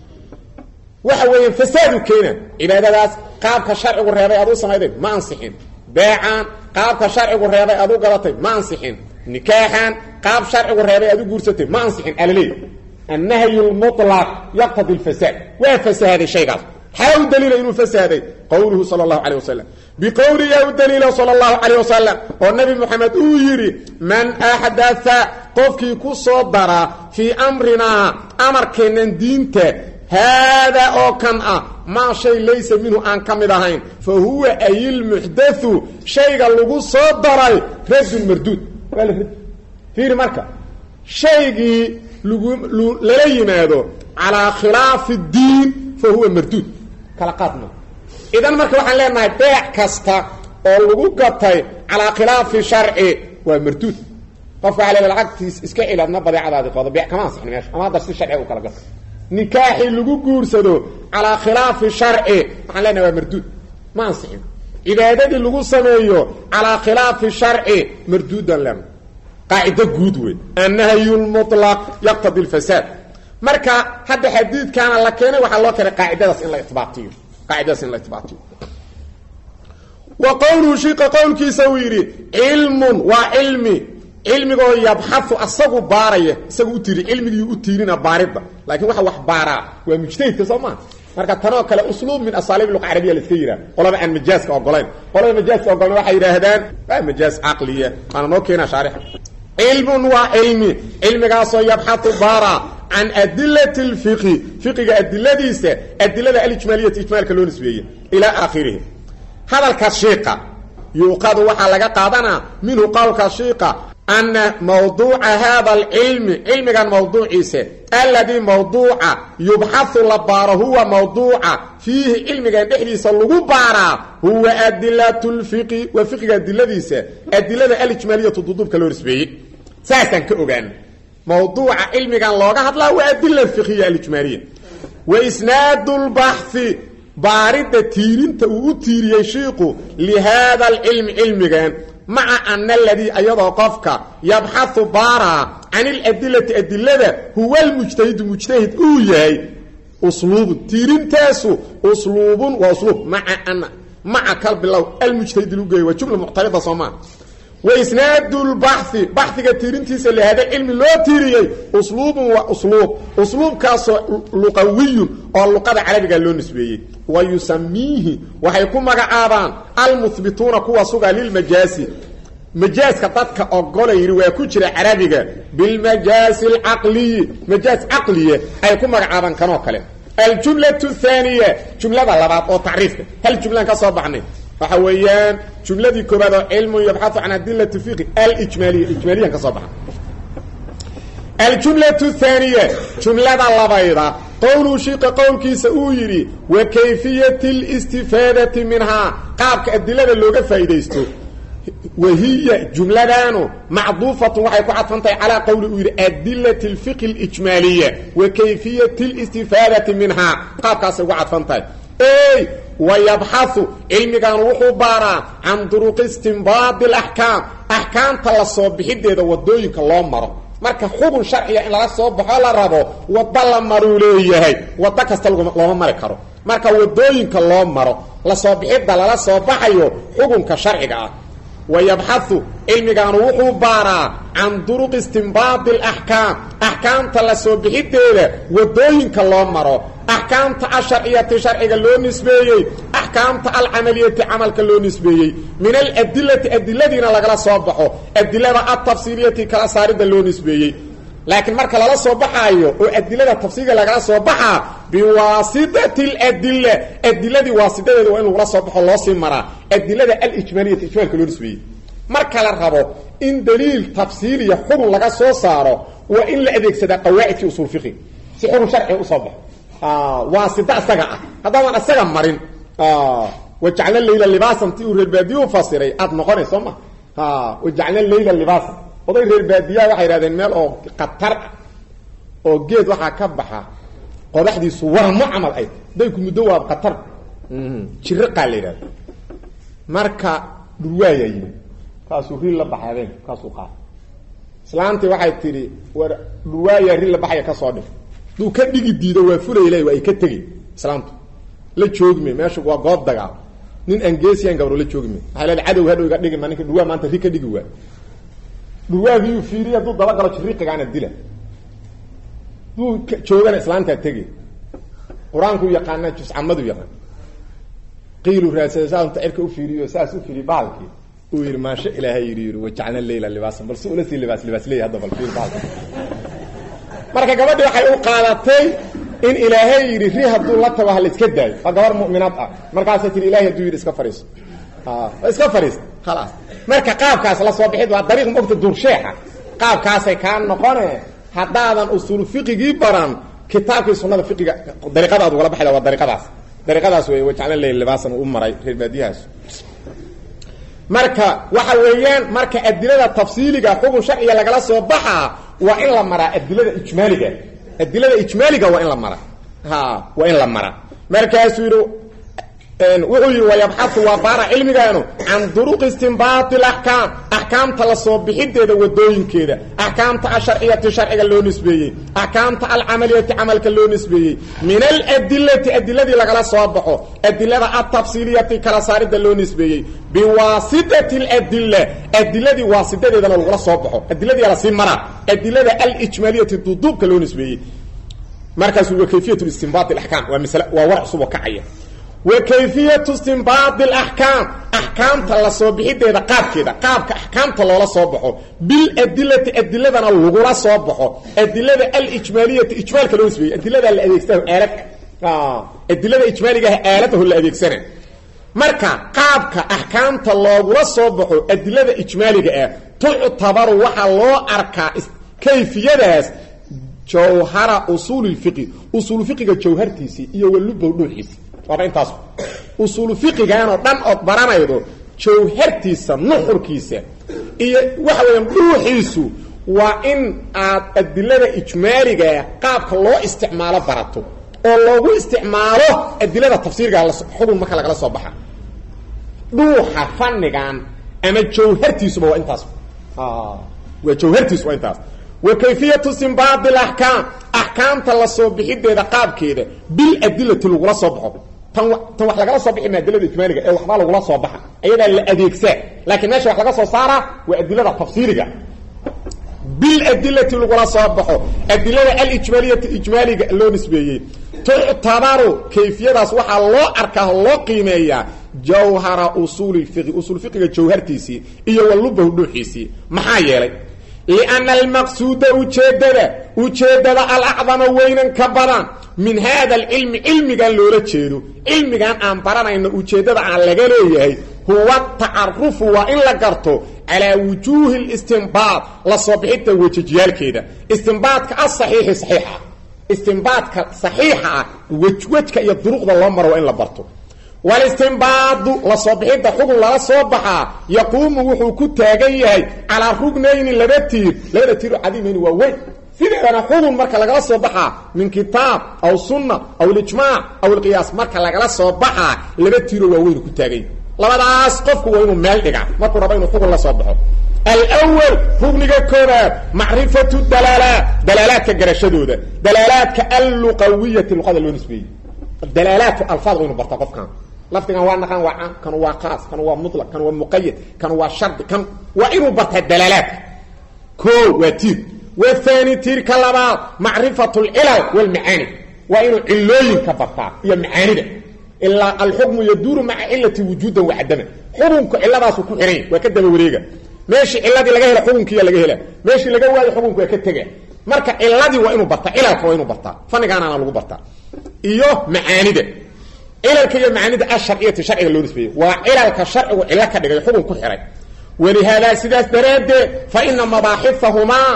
waxa weeyaan fasaadu keena cibaadadaas qaabka sharcigu reebay aad u samayday ma ansixin beecaan qaabka sharcigu reebay aad u gadatay ma ansixin nikaaxan qaab sharcigu reebay aad u guursatay ma ansixin alaleey annahyu lmulaq yaqtadi lfasaad waa fasaaday shaygaas maxaa u daliila inuu fasaaday qowluhu sala allahu calay wasalam biqowliyaa u daliila sala allahu calayh wasalam oo nabi moxamed uu yidhi man axdaa qofkii ku soo daraa fii amrinaa amarkeennan diinta haadaa oo kan ah maa shay laysa minhu aan ka mid ahayn fa huwa ayilmuxdathu shayga lagu soo daray radun marduud waa la rad fiiri marka shaygii lagu lala yimaado calaa khilaafi اdiin fa huwa marduud kala qaadma idan marka waxaan leenahay beec kasta oo lagu gatay calaa khilaafi sharci waa marduud qofka waa le lacagtiis iska celi adna badeecadaadi qoodo beec kama ansixin meesha ama haddar si sharciga u kala gato nikaaxii lagu guursado calaa khilaafi sharci waxaan leenahay waa marduud ma ansixin cibaadadii lagu sameeyo calaa khilaafi sharci marduudan lena qaacido guud wey annahyu lmulaq yaqtadi lfasaad marka hadda xadiidkaana la keenay waxaa loo keenay qaacidadaas in la ibaatiyo qaacidadaas in la ibaatiyo wa qowluhu shiqa qowlkiisa uu yidhi cilmun waa cilmi cilmigoo yabxau asagu baaraya isagu u tiiri cilmigii u tiirina baaridda laakiin waxa wax baaraa waa mujtahidka soo maa marka tanoo kale usluub min asaaliib luqa carabiya la iska yidhaha qolaba aan majaaska ogolayn qolada majaaska ogolan waxay yidhaahdaan waa majaaz caqliya waana noo keenaa shaarixa cilmun waa cilmi cilmigaasoo yabxau baara can adilati lfiqi fiqiga adiladiisa adilada alijmaaliyati ijmaalka loo nisbeeye ilaa aakhirihi hadalkaas shiiqa yuuqadu waxaa laga qaadanaa minhu qowlka shiiqa ana mawduuca haada alcilmi cilmigan mawduuciisa alladii mawduuca yubxahu la baaro huwa mawduuca fiihi cilmigan dhexdiisa lagu baaraa huwa adilatu lfiqi waa fiqiga adiladiisa adilada alijmaaliyatu duduubka loo risbeeyey saasaan ka ogaana mawduuca cilmigan looga hadlaa waa adila fiqiya alijmaaliya wa isnaadu lbaxhi baaridda tiirinta uu u tiiriyey shiiku lihaada alcilmi cilmigan maca ana aladii ayadoo qofka yabxahu baaraa can iladilati adilada huwa lmujtahidu mujtahid uu yahay usluubun tiirintaasu usluubun waa usluub maa ana maca kal bilow almujtahid lagu geeyo waa jumla muctarida soomaa wa isnaadu lbaxhi baxiga tiirintiisa lihaada cilmi loo tiiriyey usluubun waa usluub usluubkaasoo luqawiyun oo luqada carabiga loo nisbeeyey wa yusamiihi waxay ku magacaabaan almuhbituuna kuwa suga lilmajaasi majaaska dadka ogola yidhi waa ku jira carabiga bilmajaasi alcaqliyi majaas caqliye ay ku magacaabaan kanoo kale aljumlatu thaaniya jumlada labaad oo tacriifka hal jumlaan ka soo baxnay waxa weeyaan jumladii koobaad oo cilmun yabxau can adilati fiqi alijmaaliya ijmaaliyan ka soo baxa aljumlatu thaaniya jumlada labayda qowluu shiiqa qowlkiisa uu yidhi wa kayfiyati listifaadati minhaa qaabka adilada looga faa'iidaysto wahiya jumladaanu macduufatun waxay ku cadfan tahay calaa qowli uu yidhi adilati alfiqi alijmaaliya wa kayfiyati listifaadati minhaa qaabkaasay ugu cadfan tahay ey wayabxahu cilmigan wuxuu baaraa can duruqi istimbaadi alaxkaam axkaamta la soo bixideeda wadooyinka loo maro marka xukun sharciga in lala soo baxo la rabo waddo la maruu leeyahay waddo kasta looma mari karo marka wadooyinka loo maro la soo bixidda lala soo baxayo xukunka sharciga ah wayabxahu cilmigaanu wuxuu baaraa can duruqi istimbaadi alaxkaam axkaamta la soo bixideeda wadooyinka loo maro axkaamta asharciyati sharciga loo nisbeeyey axkaamta alcamaliyati camalka loo nisbeeyey min aladilati adiladiina lagala soo baxo adilada altafsiiliyati kala saarida loo nisbeeyey laakiin marka lala soo baxaayo oo adilada tafsiilka lagala soo baxaa biwaasitati aladila adiladii waasitadeeda waa in lagula soo baxo loo sii maraa adilada alijmaaliyati ijmaalka loo nisbeeyey marka la rabo in daliil tafsiiliya xukun laga soo saaro waa in la adeegsadaa qawaacidkii usul fiqi si xukun sharciga usoo baxo waasida isaga ah haddaadan isaga marin wajacna layla libaasan ti uu reer baadiye u fasiray aada noqonay soo ma wajacna layla libaasan oday reer baadiyaha waxay yidhahdeen meel oo khatar ah oo geed waxaa ka baxa qodaxdiisu waramo camal ay day ku muddo waa khatar jiriqaa la yidhahda marka dhurwaayaa yimi kaasuu ri la baxay habeen kaasuu qaata islaantii waxay tidhi war dhurwaayaa ri la baxaya ka soo dhif duu ka dhigi diido waa fulayla waa ay ka tegi islaamtu la joogime meesha waa goob dagaal nin aan geesiyan gabro la joogime waxay leeda cadow hadhow iga dhigi ma ninka dhurwaa maanta ri ka dhigi waa dhurwaagiyuu fiiriy hadduu dabagalo jiriqigaana dila duu joogana islaamtaa tegi qur-aanku yaqaana juscamadu yaqaan qiilu raadsada saasanta cirka ufiiriyo saas u fiiriy bahalkii uu yidhi maasha ilaahay yidhi yidhi wajacna leyla libaasan bal si ula sii libaas libaas leeya hadda bal fiir bahalka marka gabadhi waxay u qaadatay in ilaahay yidhi ri hadduu la tago ha la iska daayo waa gabar mu'minaad ah markaasay tihi ilahay hadduu yidhi iska fariiso iska fariista khalaas marka qaabkaas la soo bixid waa dariiq mogta duursheexa qaabkaasay kaa noqone haddaadan usuul fiqigii baran kitaabkii sunada fiqiga dariiqadaad ugala baxda waa dariiqadaas dariiqadaas wey wajacla leyl libaasan u maray reer baadiyahaas marka waxa weeyaan marka adilada tafsiiliga xukun sharciga lagala soo baxaa waa in la maraa adilada ijmaaliga adilada ijmaaliga waa in la maraa ha waa in la maraa markaasuu yidhi wuxuu yidhi wayabxahu waa baara cilmigaanu can duruqi istimbaati alaxkaam axkaamta la soo bixideeda wadooyinkeeda axkaamta asharciyati sharciga loo nisbeeyey axkaamta alcamaliyati camalka loo nisbeeyey min aladilati adiladii lagala soo baxo adilada altafsiiliyati kala saarida loo nisbeeyey biwaasitati aladila adiladii waasitadeedana lagula soo baxo adiladii lasii maraa adilada alijmaaliyati duduubka loo nisbeeyey markaasu wa kayfiyat istimbaat alaxkaam waa masle waa war cusub oo kacaya wa kayfiyatu istimbaadi alaxkaam axkaamta la soo bixideeda qaabkeeda qaabka axkaamta loola soo baxo biladilati adiladana lagula soo baxo adilada alijmaaliyati ijmaalka loo nisbeeyey adilada la adeegsanayo aalad adilada ijmaaligaah aaladaho la adeegsana marka qaabka axkaamta loogula soo baxo adilada ijmaaliga ah tuctabaru waxaa loo arkaa kayfiyadaas jawhara usuulilfiqi usuulu fiqiga jawhartiisii iyo walubow dhuuxiisi waaba intaas usuulu fiqiganoo dhan ood baranaydo jawhartiisa nuxurkiisa iyo waxa weeyaan dhuuxiisu waa in aad adilada ijmaaligaa qaabka loo isticmaalo barato oo loogu isticmaalo adilada tafsiirga xugun marka lagala soo baxa dhuuxa fannigan ama jawhartiisuba waa intaas waa jawhartiisu waa intaas wa kayfiyatu simbaadi alaxkaam axkaamta la soo bixideeda qaabkeeda biladilati lagula soo baxo tan tan wax lagala soo bixi ma adilada ijmaaliga ee waxbaa lagula soo baxa ayadaa la adeegsaa laakiin meesha wax laga soo saaraa waa adilada tafsiiriga biladilati lagula soo baxo adilada alijmaaliyati ijmaaliga loo nisbeeyey tuctabaru kayfiyadaas waxaa loo arkaa oo loo qiimeeyaa jawhara usuuli fiqi usuul fiqiga jawhartiisii iyo walubahu dhuuxiisii maxaa yeelay lianna almaqsuuda ujeeddada ujeeddada alacdama weynan ka badan min haada alcilmi cilmigan loola jeedo cilmigan aan baranayno ujeeddada aan laga leeyahay huwa tacarufu waa in la garto calaa wujuuhi listinbaad la soo bixinta wejajyaalkeeda istinbaadka asaxiixi saxiixa istinbaadka saxiixa ah wejwejka iyo duruqda loo maro waa in la barto walistinbaadu la soo bixidda xugun lala soo baxaa yaquumu wuxuu ku taagan yahay calaa rugnayni laba tiir labada tiiro cadiimayni waa weyn sideedana xugun marka lagala soo baxaa min kitaab aw sunna aw lijmaac aw ilqiyaas marka lagala soo baxaa laba tiiro waa weyn ku taagan yahy labadaas qofku waa inuu meel dhigaa markuu rabo inuu xugun la soo baxo alwal rugniga koobaad macrifatu dalaalaat dalaalaadka garashadooda dalaalaadka alluqawiyati luqada loo nisbeeyey dalaalaatu alfaad waynu bartaa qofkan lafdigan waa naqaan waa caam kan waa khaas kan waa mutlaq kan waa muqayad kan waa shardi kan waa inuu bartaa dalaalaadka ko waa tiir wathani tiirka labaad macrifatu lcilal walmacaani waa inuu cilooyinka bartaa iyo macaanida ilaa alxukmu yaduuru maca cilati wujuudan wacadama xukunku ciladaasu ku xihanya waa ka daba wareega meeshii ciladii laga hela xukunkiiya laga hela meeshii laga waayo xukunku waa ka tega marka ciladii waa inuu bartaa cilalka waa inuu bartaa fanigaanaana lagu bartaa iyo macaanida cilalka iyo macaanida asharciyati sharciga loo nisbeeyey waa cilalka sharcigu cilo ka dhigay xukun ku xihay walihaadaa sidaas daraaddeed fa ina mabaaxifahumaa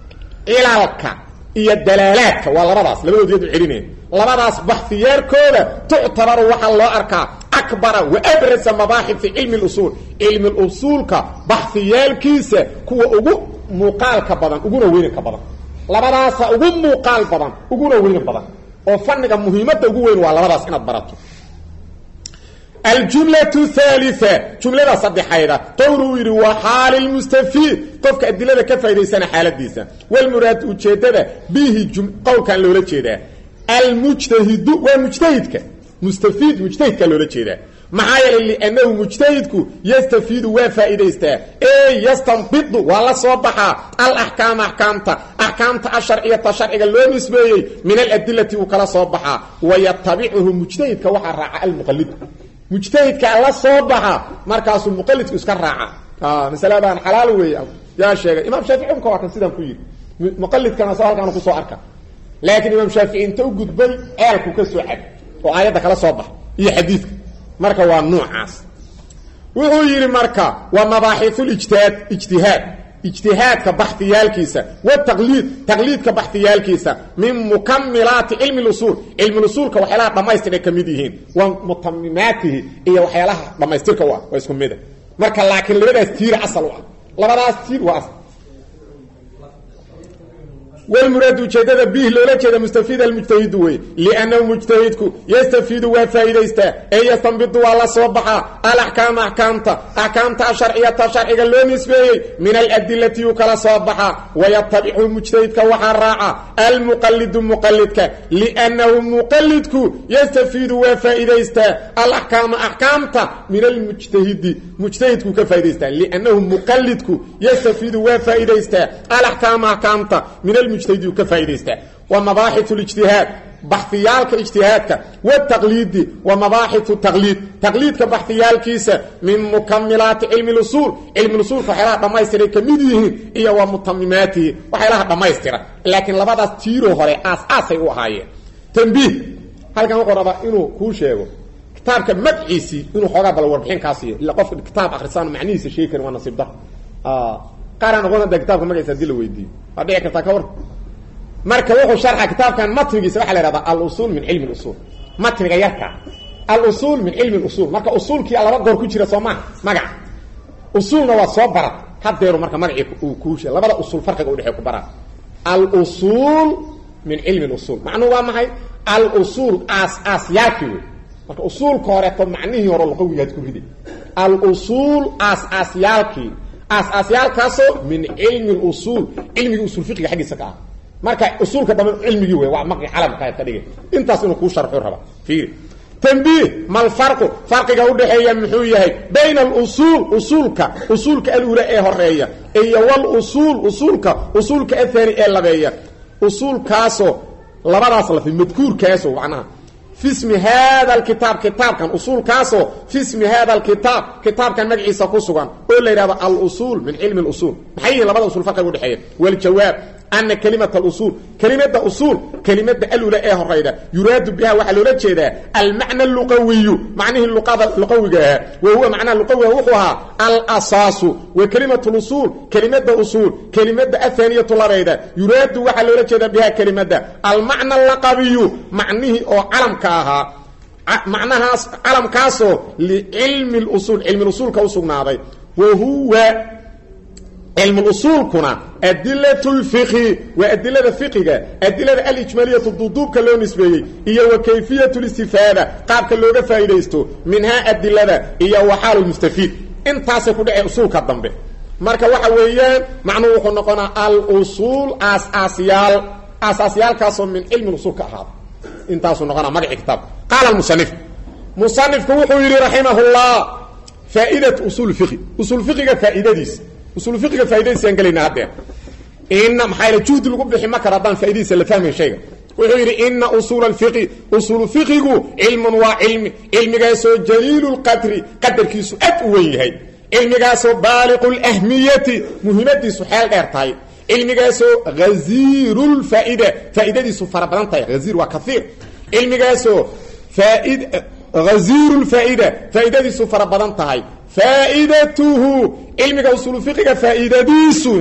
cilalka iyo dalaalaadka waa labadaas labadood yadu celinaya labadaas baxfiyaarkooda tuctabaru waxaa loo arkaa akbara wa abrasa mabaaxi cilmi lusuul cilmi lusuulka baxfiyaalkiisa kuwa ugu muuqaalka badan uguna weynanka badan labadaasa ugu muuqaal badan uguna weynan badan oo faniga muhiimadda ugu weyn waa labadaas inaad barato aljumlatu thalitha jumlada saddexayda qowl uu yidhi waa xaali lmustafiid qofka adilada ka faa'idaysana xaaladiisa walmuraad ujeeddada bihi qowlkan loola jeedaa almujtahidu waa mujtahidka mustafiid mujtahidkaa loola jeedaa maxaa yeelay liannahu mujtahidku yastafiidu waa faa'idaystaa ee yastanbidu waa la soo baxaa alaxkaama axkaamta axkaamta asharciyata sharciga loo nisbeeyey min aladilati uu kala soo baxaa wayatabicuhu mujtahidka waxaa raaca almuqalidu mujtahidkaa la soo baxa markaasuu muqalidku iska raaca masaladan xalaal weey yaa sheegay imaam shaafici umka waa kan sidaan ku yidhi muqalidkana soo halkaan kusoo arka laakiin imaam shaafici inta u gudbay ceelku ka soo cad oo aayadda kala soo baxa iyo xadiidka marka waa nuucaas wuxuu yidhi marka waa mabaaxiulijtihaad ijtihaad ijtihaadka baxiyaalkiisa wataqliid taqliidka baxiyaalkiisa min mukamilaati cilmi usuul cilmi usuulka waxyaalaha dhammaystiray ka mid yihiin wa mutamimaatihi iyo waxyaalaha dhammaystirka u ah waa isku mida marka laakiin labadaas tiir asal u ah labadaas tiir waa asal wlmuraad ujeedada bih loola jeeda mustafiid almujtahidu wey liannahu mujtahidku yastafiidu waa faa'idaystaa ee yastanbidu waa la soo baxaa alaxkaama axkaamta axkaamta asharciyata sharciga loo nisbeeyey min aladilati uu kala soo baxaa wayatabicu mujtahidka waxaa raaca almuqalidu muqalidka liannahu muqalidku yastafiidu waa faa'idaystaa alaxkaama axkaamta min almujtahidi mujtahidku ka faa'idaystaa liannahu muqalidku yastafiidu waa faa'idaystaa alaxkaama axkaamta min mujtahid ka faa'idaystaa wa mabaaxithu lijtihaad baxiyaalka ijtihaadka wataqliidi wa mabaaxithu taqliid taqliidka baxiyaalkiisa min mukamilaati cilmi lusuul cilmi usuulka waxyaalaha dhammaystiray ka mid yihiin iyo wa mutamimaatihi waxyaalaha dhammaystira laakiin labadaas tiiro hore aas-aasay u ahaayeen tambiih halkan wuxuu rabaa inuu kuu sheego kitaabka magciisii inuu xoogaa bal warbixin kaa siiyo illa qofka kitaab akrisaan macnihiisa sheegi karin waa nasiib dar qaaraan noqon hadda kitaabka magaciisa hadii la weydiiyo waa dhici kartaa ka war marka wuxuu sharxa kitaabkan matnigiisa waxaa la ihahdaa al-usuul min cilmi اlusuul matniga yarka al-usuul min cilmi اlusuul marka usuulkii laba goor ku jira soo maha magaca usuulna waa soo baran hadeeru marka magacii uu kuusha labada usuul farqiga udhexey ku baraa al-usuul min cilmi اlusuul macnuhu waa maxay al-usuul aas aasyaalkii wey marka usuulka horeeto macnihii hore luqawigaad ku riday al-usuul aas aasyaalkii aas aasyaalkaasoo min cilmi اlusuul cilmigii usul fiqiga xaggiisa ka ah marka usuulka dambe cilmigii wey waa maqi calamka ka dhigay intaas inuu kuu sharxu raba fiiri tanbiih mal farqu farqiga udhaxeeya muxuu yahay bayna alusuul usuulka usuulka alula ee horeeya iyo walusuul usuulka usuulka athani ee labeeya usuulkaasoo labadaas lafi madkuurkaaso macnaha fi smi hada alkitaab kitaabkan usuulkaasoo fi smi hada alkitaab kitaabkan magaciisa ku sugan oo la yidhahdo alusuul min cilmi اlusuul maxay yihiin labada usul farqiga udhexeeya waljawaab ana kelimat alusuul kelimada usuul kelimada alula ee horayda yuraadu biha waxaa loola jeedaa almacna luqawiyu macnihii luqada luqawiga ahaa wa huwa macnaha luqawiga wuxuu ahaa alasaasu wa kelimat lusuul kelimada usuul kelimada athaniyatu labayda yuraadu waxaa loola jeedaa biha kelimada almacna laqabiyu macnihii oo calamka ahaa macnahaas calamkaasoo licilmi lusuul cilmi usuulka usugnaaday wa huwa cilmu usuulkuna adilat lfiqhi waa adilada fiqiga adilada alijmaliyatu duduubka loo nisbeeyey iyo wa kayfiyat listifaada qaabka looga faa'iidaysto minhaa adilada iyo waxaal mustafiid intaasay ku dhaceen usuulka dambe marka waxa weeyaan macnuhu wuxuu noqonaa alusuul aasyaal aasaasyaalkaasoo min cilmi usuul ka ahaada intaasuu noqonaa magacii kitaabka qaala musanif musanifku wuxuu yidhi raximahullah faa'idat usuul fiqi usuul fiqiga faa'iidadiisa usul fiqiga faa'idadiisaan gelayna haddee ina maxaa yale juhdi lagu bixi ma karo haddaan faa'idadiisa la fahmayn shayga wuxuu yidhi ina usuula alfiqi usuulu fiqigu cilmun waa cilmi cilmigaasoo jaliilu lqadri qadarkiisu aad u weyn yahay cilmigaasoo baaliqu lahmiyati muhiimadiisu xeel dheer tahay cilmigaasoo haziiru lfaa'ida faa'idadiisu fara badan tahay haziir waa kaiir cilmigaasoo faaid haziiru lfaa'ida faa'idadiisu fara badan tahay faaidatuhu cilmiga usuulu fiqiga faa'iidadiisu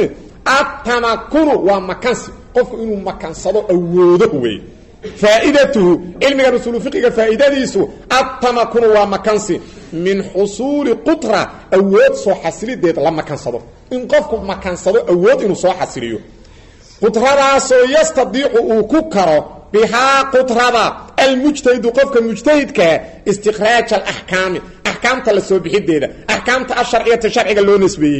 atamakunu waa makansi qofku inuu makansado awoodo wey faaidatuhu cilmigan usuulu fiqiga faa'iidadiisu atamakunu waa makansi min xusuuli qutra awood soo xasilideed la makansado in qofku makansado awood inuu soo xasiliyo qutradaasoo yastadiicu uu ku karo bihaa qutrada almujtahidu qofka mujtahidkaa istikraaj alaxkaami axkaamta la soo bixideeda axkaamta asharciyata sharciga loo nisbeeyey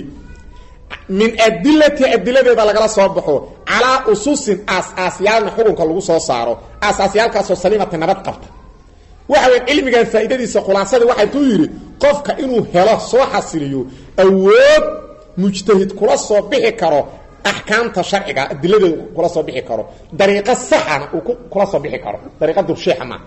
min adilati adiladeeda lagala soo baxo calaa ususin aas-aasyaalna xukunka lagu soo saaro aas-aasyaalkaasoo saliimata nabad qabta waxa weya cilmigan faa'iidadiisa khulaasadii waxay tuu yidhi qofka inuu helo soo xasiliyo awood mujtahid kula soo bixi karo axkaamta sharciga adiladeeda kula soo bixi karo dariiqo saxana uu kula soo bixi karo dariiqa dursheexa maa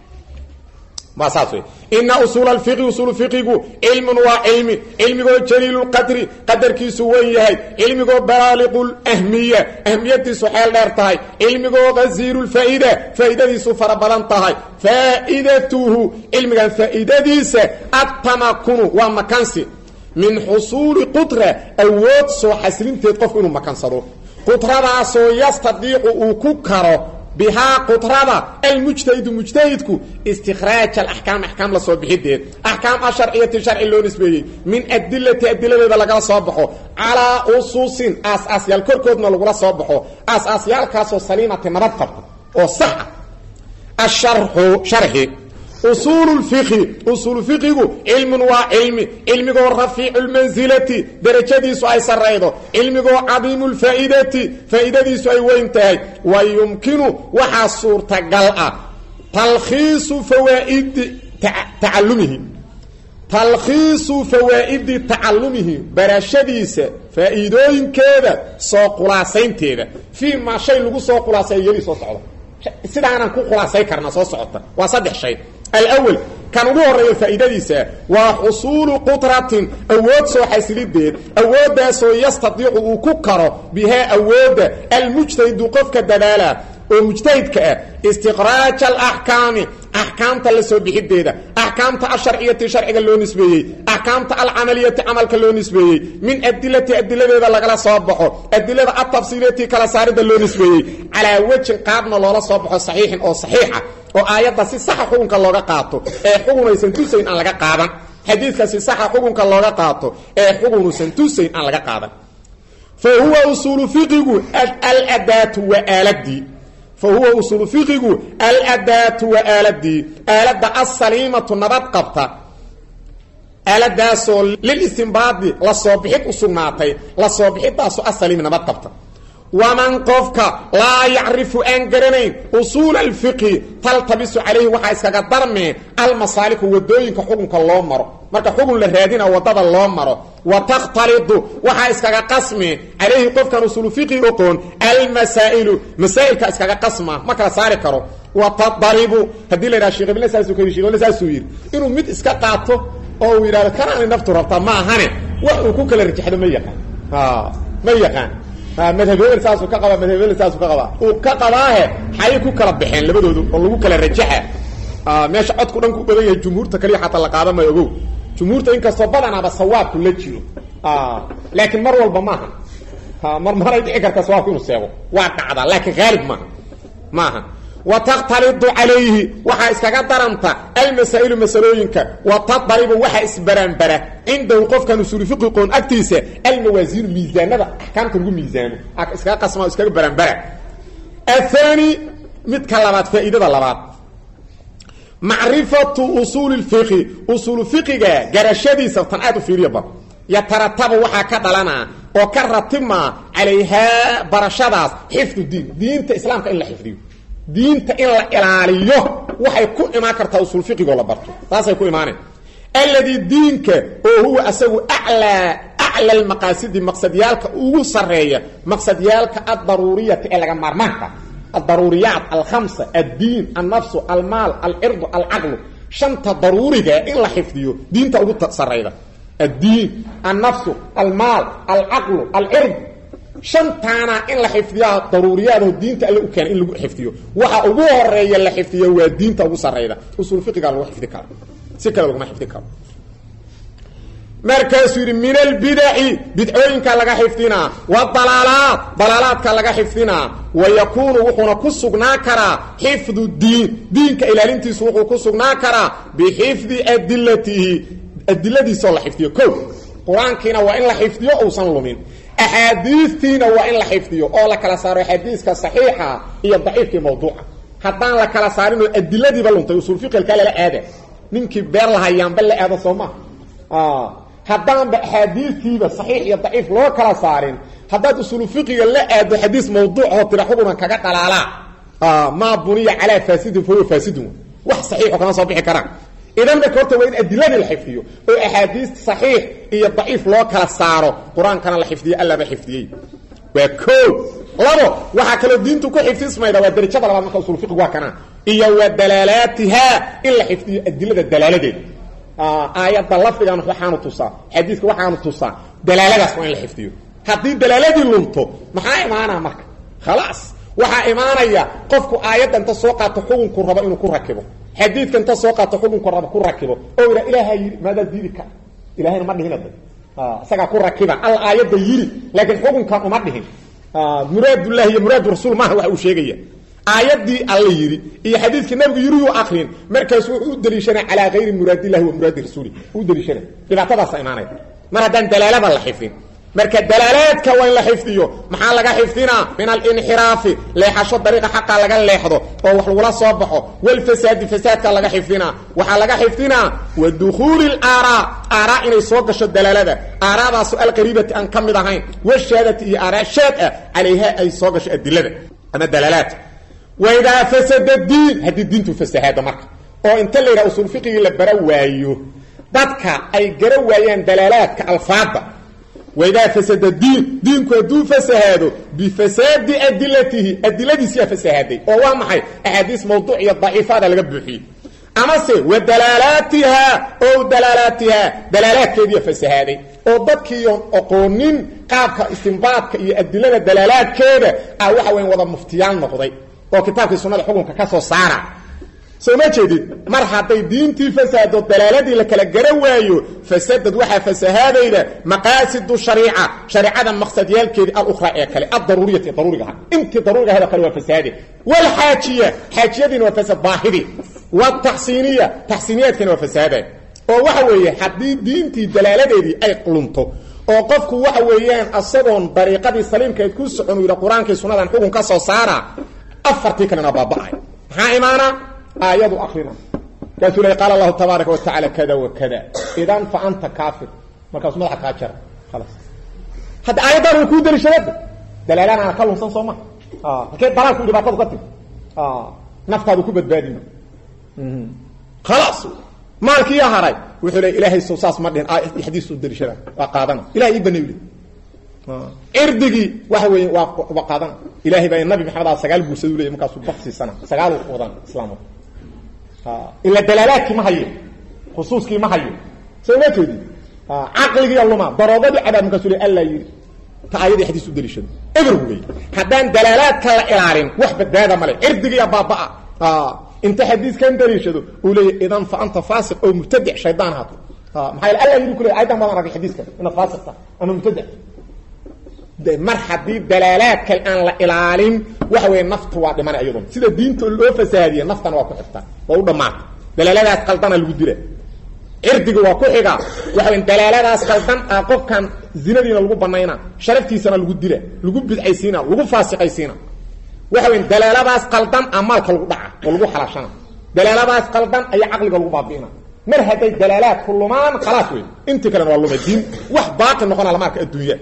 ma saas wey ina usuul alfiqi usuul fiqigu cilmun waa cilmi cilmigoo jaliilu lqadri qadarkiisu wen yahay cilmigoo baaliqu lahmiya ahmiyadiisu xeel dheer tahay cilmigoo haziiru lfaa'ida faa'iidadiisu fara badan tahay faa'idatuhu cilmigan faa'iidadiisa atamakunu waa makansi min xusuuli qutra awood soo xasilinteed qofku inuu makansado qutradaasoo yastadiicu uu ku karo bihaa qutrada almujtahidu mujtahidku istikraaj alaxkaam axkaam la soo bixideed axkaam asharciyati sharci loo nisbeeyey min adilati adiladeeda lagala soo baxo calaa usuusin aas-aasyaal korkoodna lagula soo baxo aas-aasyaalkaasoo saliimati nabad qabta oo saxa asharxu sharxi usuulu lfiqhi usuulu fiqigu cilmun waa cilmi cilmigoo rafiicu lmansilati derajadiisu ay saraydo cilmigoo cadiimu lfaa'idati faa'iidadiisu ay weyn tahay wa yumkinu waxaa suurtagal ah talkhiisu fawaaidi tacalumihi talkhiisu fawaa'idi tacalumihi barashadiisa faa'iidooyinkeeda soo khulaasaynteeda fii maa shay lagu soo khulaasayo yeli soo socda sidaanaan ku khulaasay karnaa soo socota waa saddex shay alawel kan ugu horeeya faa'iidadiisa waa xusuulu qutratin awood soo xasilideed awooddaasoo yastadiicu uu ku karo bihaa awoodda almujtahidu qofka dadaala oo mujtahidka ah istiqraaj alaxkaami axkaamta la soo bixideeda axkaamta asharciyati sharciga loo nisbeeyey axkaamta alcamaliyati camalka loo nisbeeyey min adilati adiladeeda lagala soo baxo adilada atafsiiliyati kala saarida loo nisbeeyey calaa wejin qaabna loola soo baxo saxiixin oo saxiixa oo aayadda si saxa xukunka looga qaato ee xugunaysan tusayn aan laga qaadan xadiidka si saxa xukunka looga qaato ee xugunusan tusayn aan laga qaadan fa huwa usuulu fiqigu aladaatu waa aaladii fa huwa usuulu fiqigu aladaatu waa aaladii aaladda asaliimatu nabad qabta aaladaasoo lilistimbaadi la soo bixid u sugnaatay la soo bixidaasoo asaliimi nabad qabta waman qofka laa yacrifu aan garanayn usuula alfiqhi taltabisu calayhi waxaa iskaga darmee almasaaliku wadooyinka xukunka loo maro marka xugun la raadina wadada loo maro wa takhtalidu waxaa iskaga qasme calayhi qofkan usuulu fiqhi oqoon almasaa'ilu masaa'ilka iskaga qasma ma kala saari karo wa tadaribu haddii la yidhaha sheekh ibne saasuu ka yidhi sheekh ibne saasuu yidhi inuu mid iska qaato oo uu yidhahdo kanaani naftu rabtaa ma ahane wax uu ku kala rajaxdo ma yaqaan ma yaqaan madhabel saasuu ka qabaa madhabel saasuu ka qabaa uu ka qabaahe xayay ku kala baxeen labadoodu oo lagu kala rajaxa meesha codku dhan ku badan yahay jumhuurta kaliya xataa la qaada mayo ogow jumhuurta inkastoo badanaaba sawaabku la jiro laakiin mar walba maaha mar maray dhici karta sawaabku inuu seego waa dhacdaa laakiin haalib maaha maaha wa takhtalidu calayhi waxaa iskaga daranta almasaa'ilu masalooyinka wa tadaribu waxaa isbaraanbara cindahu qofkan usuuli fiqi qoon agtiisa almawaasiinu miisaanada axkaamta lagu miisaano iskaga qasma iskaga baraanbara athani midka labaad faa'iidada labaad macrifatu usuuli lfiqi usuulu fiqiga garashadiisa tan aad u fiiriyaba yataratabu waxaa ka dhalanaa oo ka ratibmaa calayhaa barashadaas xifdu diin diinta islaamka in la xifdiyo diinta in la ilaaliyo waxay ku imaan kartaa usul fiqigoo la barto taasay ku imaaneen alladii diinka oo huwa asagu aclaa acla almaqaasidi maqsadyaalka ugu sarreeya maqsadyaalka addaruuriyati ee laga maarmaanka addaruuriyaat alkhamsa addiin annafsu almaal alcirdu alcaqlu shanta daruuriga in la xifdiyo diinta ugu sarrayda addiin annafsu almaal alcaqlu alcird shantaana in la xifdiyaa daruuriyaadaho diinta alle u keena in lagu xifdiyo waxa ugu horeeya la xifdiyo waa diinta ugu sarrayda usul fiqigaa lagu xifdi karo si kale laguma xifdi karo markaasuu yidhi min albidaci bidcooyinka laga xifdinaa wadalaalaat dalaalaadka laga xifdinaa wa yakuunu wuxuuna ku sugnaa karaa xifdu diin diinka ilaalintiisu wuxuu ku sugnaa karaa bixifdi adilatihi adiladiisoo la xifdiyo ko qur-aankiina waa in la xifdiyo uusan lumin axaadiistiina waa in la xifdiyo oo la kala saaro xadiiska saxiixa iyo daciifkii mawduuca haddaan la kala saarinoo adiladiiba luntay usul fiqilkaa lala aada ninkii beer lahayaanba la aado soo maa haddaanba axaadiistiiba saxiix iyo daciif loo kala saarin haddaad usulu fiqiga la aado xadiis mawduucoo tira xugunan kaga dhalaalaa maa buniya calaa faasidin fahuwa faasidun wax saxiixo kama soo bixi karaan idan marka horta waa in adiladii la xifdiyo oo axaadiista saxiix iyo daciif loo kala saaro qur-aankana la xifdiyo allaba xifdiyey waa o labo waxaa kaloo diintu ku xifdismayda waa darajada labaad marka usul fiqig waa kana iyo wa dalaalaatiha in la xifdiyo adilada dalaaladeeda aayadda lafdigan waxaanu tusaa xadiiska waxaanu tusaa dalaaladaas waa in la xifdiyo haddii dalaaladii lunto maxaa imaanaa marka khalaas waxaa imaanaya qofku aayadda inta soo qaato xukunku rabo inuu ku rakibo xadiidka inta soo qaato xukunku rabo ku rakibo oo ila ilaaha yidhi maadaa diidi ka ilahayna ma dhihin ada isagaa ku rakiba alla aayadda yidhi laakiin xukunkan uma dhihin muraadullahi iyo muraadu rasuul maaha waxa uu sheegaya aayaddii alla yidhi iyo xadiidkii nabigu yidhiyuu akrin markaasu wuxuu u daliishanaa calaa hayri muraadillahi wa muraadi rasuuli u daliishana dhibaatadaasa imaanaya mar haddaan dalaalada la xifdin marka dalaalaadka waa in la xifdiyo maxaa laga xifdinaa min alinxiraafi leexasho dariiqa xaqa laga leexdo oo wax lagula soo baxo walfasaadi fasaadka laga xifdinaa waxaa laga xifdinaa wa dukhuuli laaraa aaraa inay soo gasho dalaalada aaraadaasu alqariibati aan ka mid ahayn washaadati iyo aaraa shaad ah calayha ay soo gasho adilada ama dalaalaadka waidaa fasada diin haddii diintu fasahaado marka oo inta la yidhaha usul fiqigii la bara waayo dadka ay gara waayaan dalaalaadka alfaada waidaa fasada diin diinku hadduu fasahaado bifasaadi adilatihi adiladiisiyaa fasahaaday oo waa maxay axaadiis mawduuc iyo daciifaada laga buuxiyey amase wa dalaalaatiha o dalaalaatiha dalaalaadkeediiya fasahaaday oo dadkiiyon oqoonin qaabka istimbaadka iyo adilada dalaalaadkeeda ah waxa weyan wada muftiyaal noqday oo kitaabkii sunnada xukunka ka soo saara soo ma jeedid mar hadday diintii fasaado dalaaladii la kala gara waayo fasadad waxaa fasahaadayda maqaasidu shariica shareicada maqsadyaalkeedii alukhraa ee kale addaruuriyati daruurigaha intii daruuriga hada kale waa fasaade walxaajiya xaajiyadiina waa fasad baahidi wataxsiiniya taxsiiniyaadkiina waa fasaada oo waxa weeye haddii diintii dalaaladeedii ay lunto oo qofku waxa weeyaan asagoon dariiqadii saliimkeed ku socon uu yidhi qur-aankii sunnadan xukun ka soo saara afartii kalena baaba'ay maxaa imaana aayadu akrina markaasuu ley qaala allahu tabaaraka watacaala kada wa kada idan fa anta kaafir markaasuu madaxa kaa jara khalaas hadda aayaddan way kuu daliishadada dalaalanaana ka lunsan soo ma halkee dalaalku dhibaatadu ka timi naftaadu ku badbaadima khalaas maalkiiya haray wuxuu le ilaahay so saas ma dhihin xadiisu daliishada waa qaadana ilahay ii banay cirdigii waxa weeye waa waa qaadana ilahay baa nabi maxamed a sagaal guursadu leeyay markaasuu baksiisana sagaal wadan islaamka ila dalaalaadkii ma hayo khusuuskii ma hayo soo ma jeedi caqligiiya luma daroogadii cadaab markaasuu le alla yidhi ta aayadii xadiis u daliishado eber wey haddaan dalaalaadka la ilaalin wax badbaada male cirdigiiya baabaa inta xadiiskan daliishado uu leeya idan fa anta faasiq oo mubtadic shaydaan haato maxaa alla yidhi ku le ayadan badan arkay xadiiskan inaad faasiq tahay ama mubtadic mar haddii dalaalaadka aan la ilaalin waxa weeye naftu waa dhimana iyaduna sida diinta loo fasaadiye naftana waa ku xigtaa waa u dhammaata dalaaladaas qaldana lagu dila cirdiga waa ku xiga waxa wey dalaaladaas qaldan ah qofkan zinadiina lagu banayna sharaftiisana lagu dila lagu bidcaysiina lagu faasiqaysiina waxa wey dalaaladaas qaldan a maalka lagu dhaca oo lagu xalaashana dalaaladaas qaldan ayaa caqliga lagu baabi'ina mar hadday dalaalaadku lumaan khalaas wey intii kalena waa lumay diin wax baaqi noqona lama arka adduunya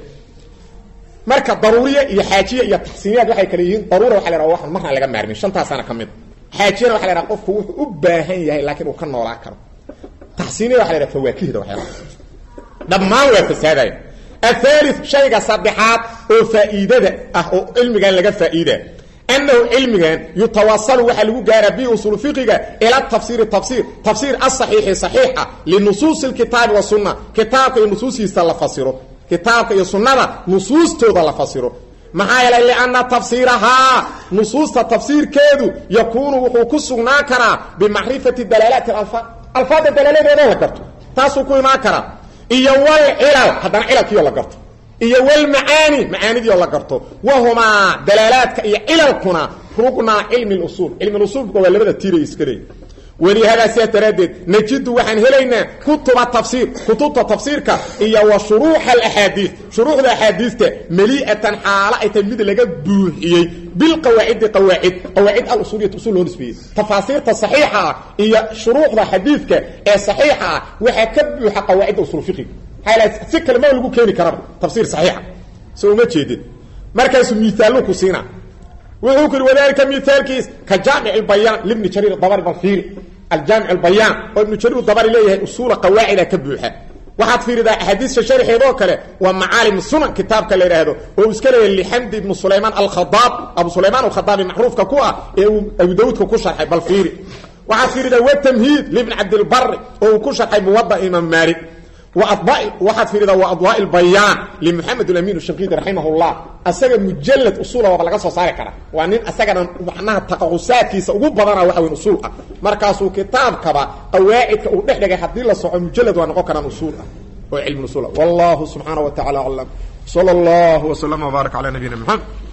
marka daruuriya iyo xaajiya iyo taxsiiniyaad waxay kale yihiin daruura waxa la yhaha waxan marna laga maarmin shantaasana ka mid xaajiyana waxa la yhaha qofku wuxuu u baahan yahay laakiin uu ka noolaa karo taxsiiniya waxa la yhaha fawaakihda waxyaalaha dhammaan waa fasaadaya athaalith shayga saddexaad oo faa'iidada ah oo cilmigan laga faa'iida annahu cilmigan yutawasalu waxaa lagu gaaraa bi usul fiqiga ila tafsiiri tafsiir tafsiir asaxiixi saxiixa linusuusi lkitaabi wasunna kitaabka iyo nusuustiisa la fasiro kitaabka iyo sunnada nusuustooda la fasiro maxaa yeelay lianna tafsiirahaa nusuusta tafsiirkeedu yakuunu wuxuu ku sugnaan karaa bimacrifati dalaalaati alfaad alfaadda dalaaladeeda la garto taasuu ku imaan karaa iyo walcilal haddana cilalkiioo la garto iyo walmacaani macaanidiioo la garto wahumaa dalaalaadka iyo cilalkuna rugnaa cilmi lusuul cilmi usuulka waa labada tiiray iska leey walihadaa sidaas daraaddeed najidu waxaan helaynaa kutuba tafsiir kutubta tafsiirka iyo wa shuruuxa alaxaadiis shuruuxda axaadiista malii'atan xaalo ay tahay mid laga buuxiyey bilqawaacidi qawaacid qawaacid alusuuliyat usul loo nisbeeyey tafaasiirta saxiixa ah iyo shuruuxda xadiidka ee saxiixa ah waxaa ka buuxa qawaacidda usul fiqiga maxaa si kale ma lagu keeni karaba tafsiir saxiixa soo uma jeedin markaasuu miisaallu ku siina wuxuu ku yidhi wadalika miaalkiis ka jaamic اbayaan libni jariir dabari bal fiiri aljaamic اbayaan oo ibnu jariir dabari leeyahay usuula qawaacida ka buuxa waxaad fiiridaa axaadiista sharxeedoo kale waa macaalim sunan kitaabka la yidhaahdo oo uu iska leeyahay lixamdi ibnu sulaymaan alkhadaab abu sulaymaan alkhadaabi macruufka ku ah ee uu abu dawuudka ku sharxay bal fiiri waxaad fiiridaa watamhiid libni cabdilbari oo uu ku sharxay muwada imaam maalik waxaad fiiridaa wa adwaa bayaan limuxamed amin shanqidi raximah llah asaga mujalad usuula waaba laga soo saari karaa waa nin asagana macnaha taqaqusaadkiisa ugu badana waxa weyn usuul ah markaasuu kitaabkaba qawaacidka uu dhex dhigay haddii la soco mujalad waa noqon karaan usuul ah oo cilmi usuul ah wallahu subxaana wa tacala aclam sala allahu waslama wbaarak cala nabiyina maxamed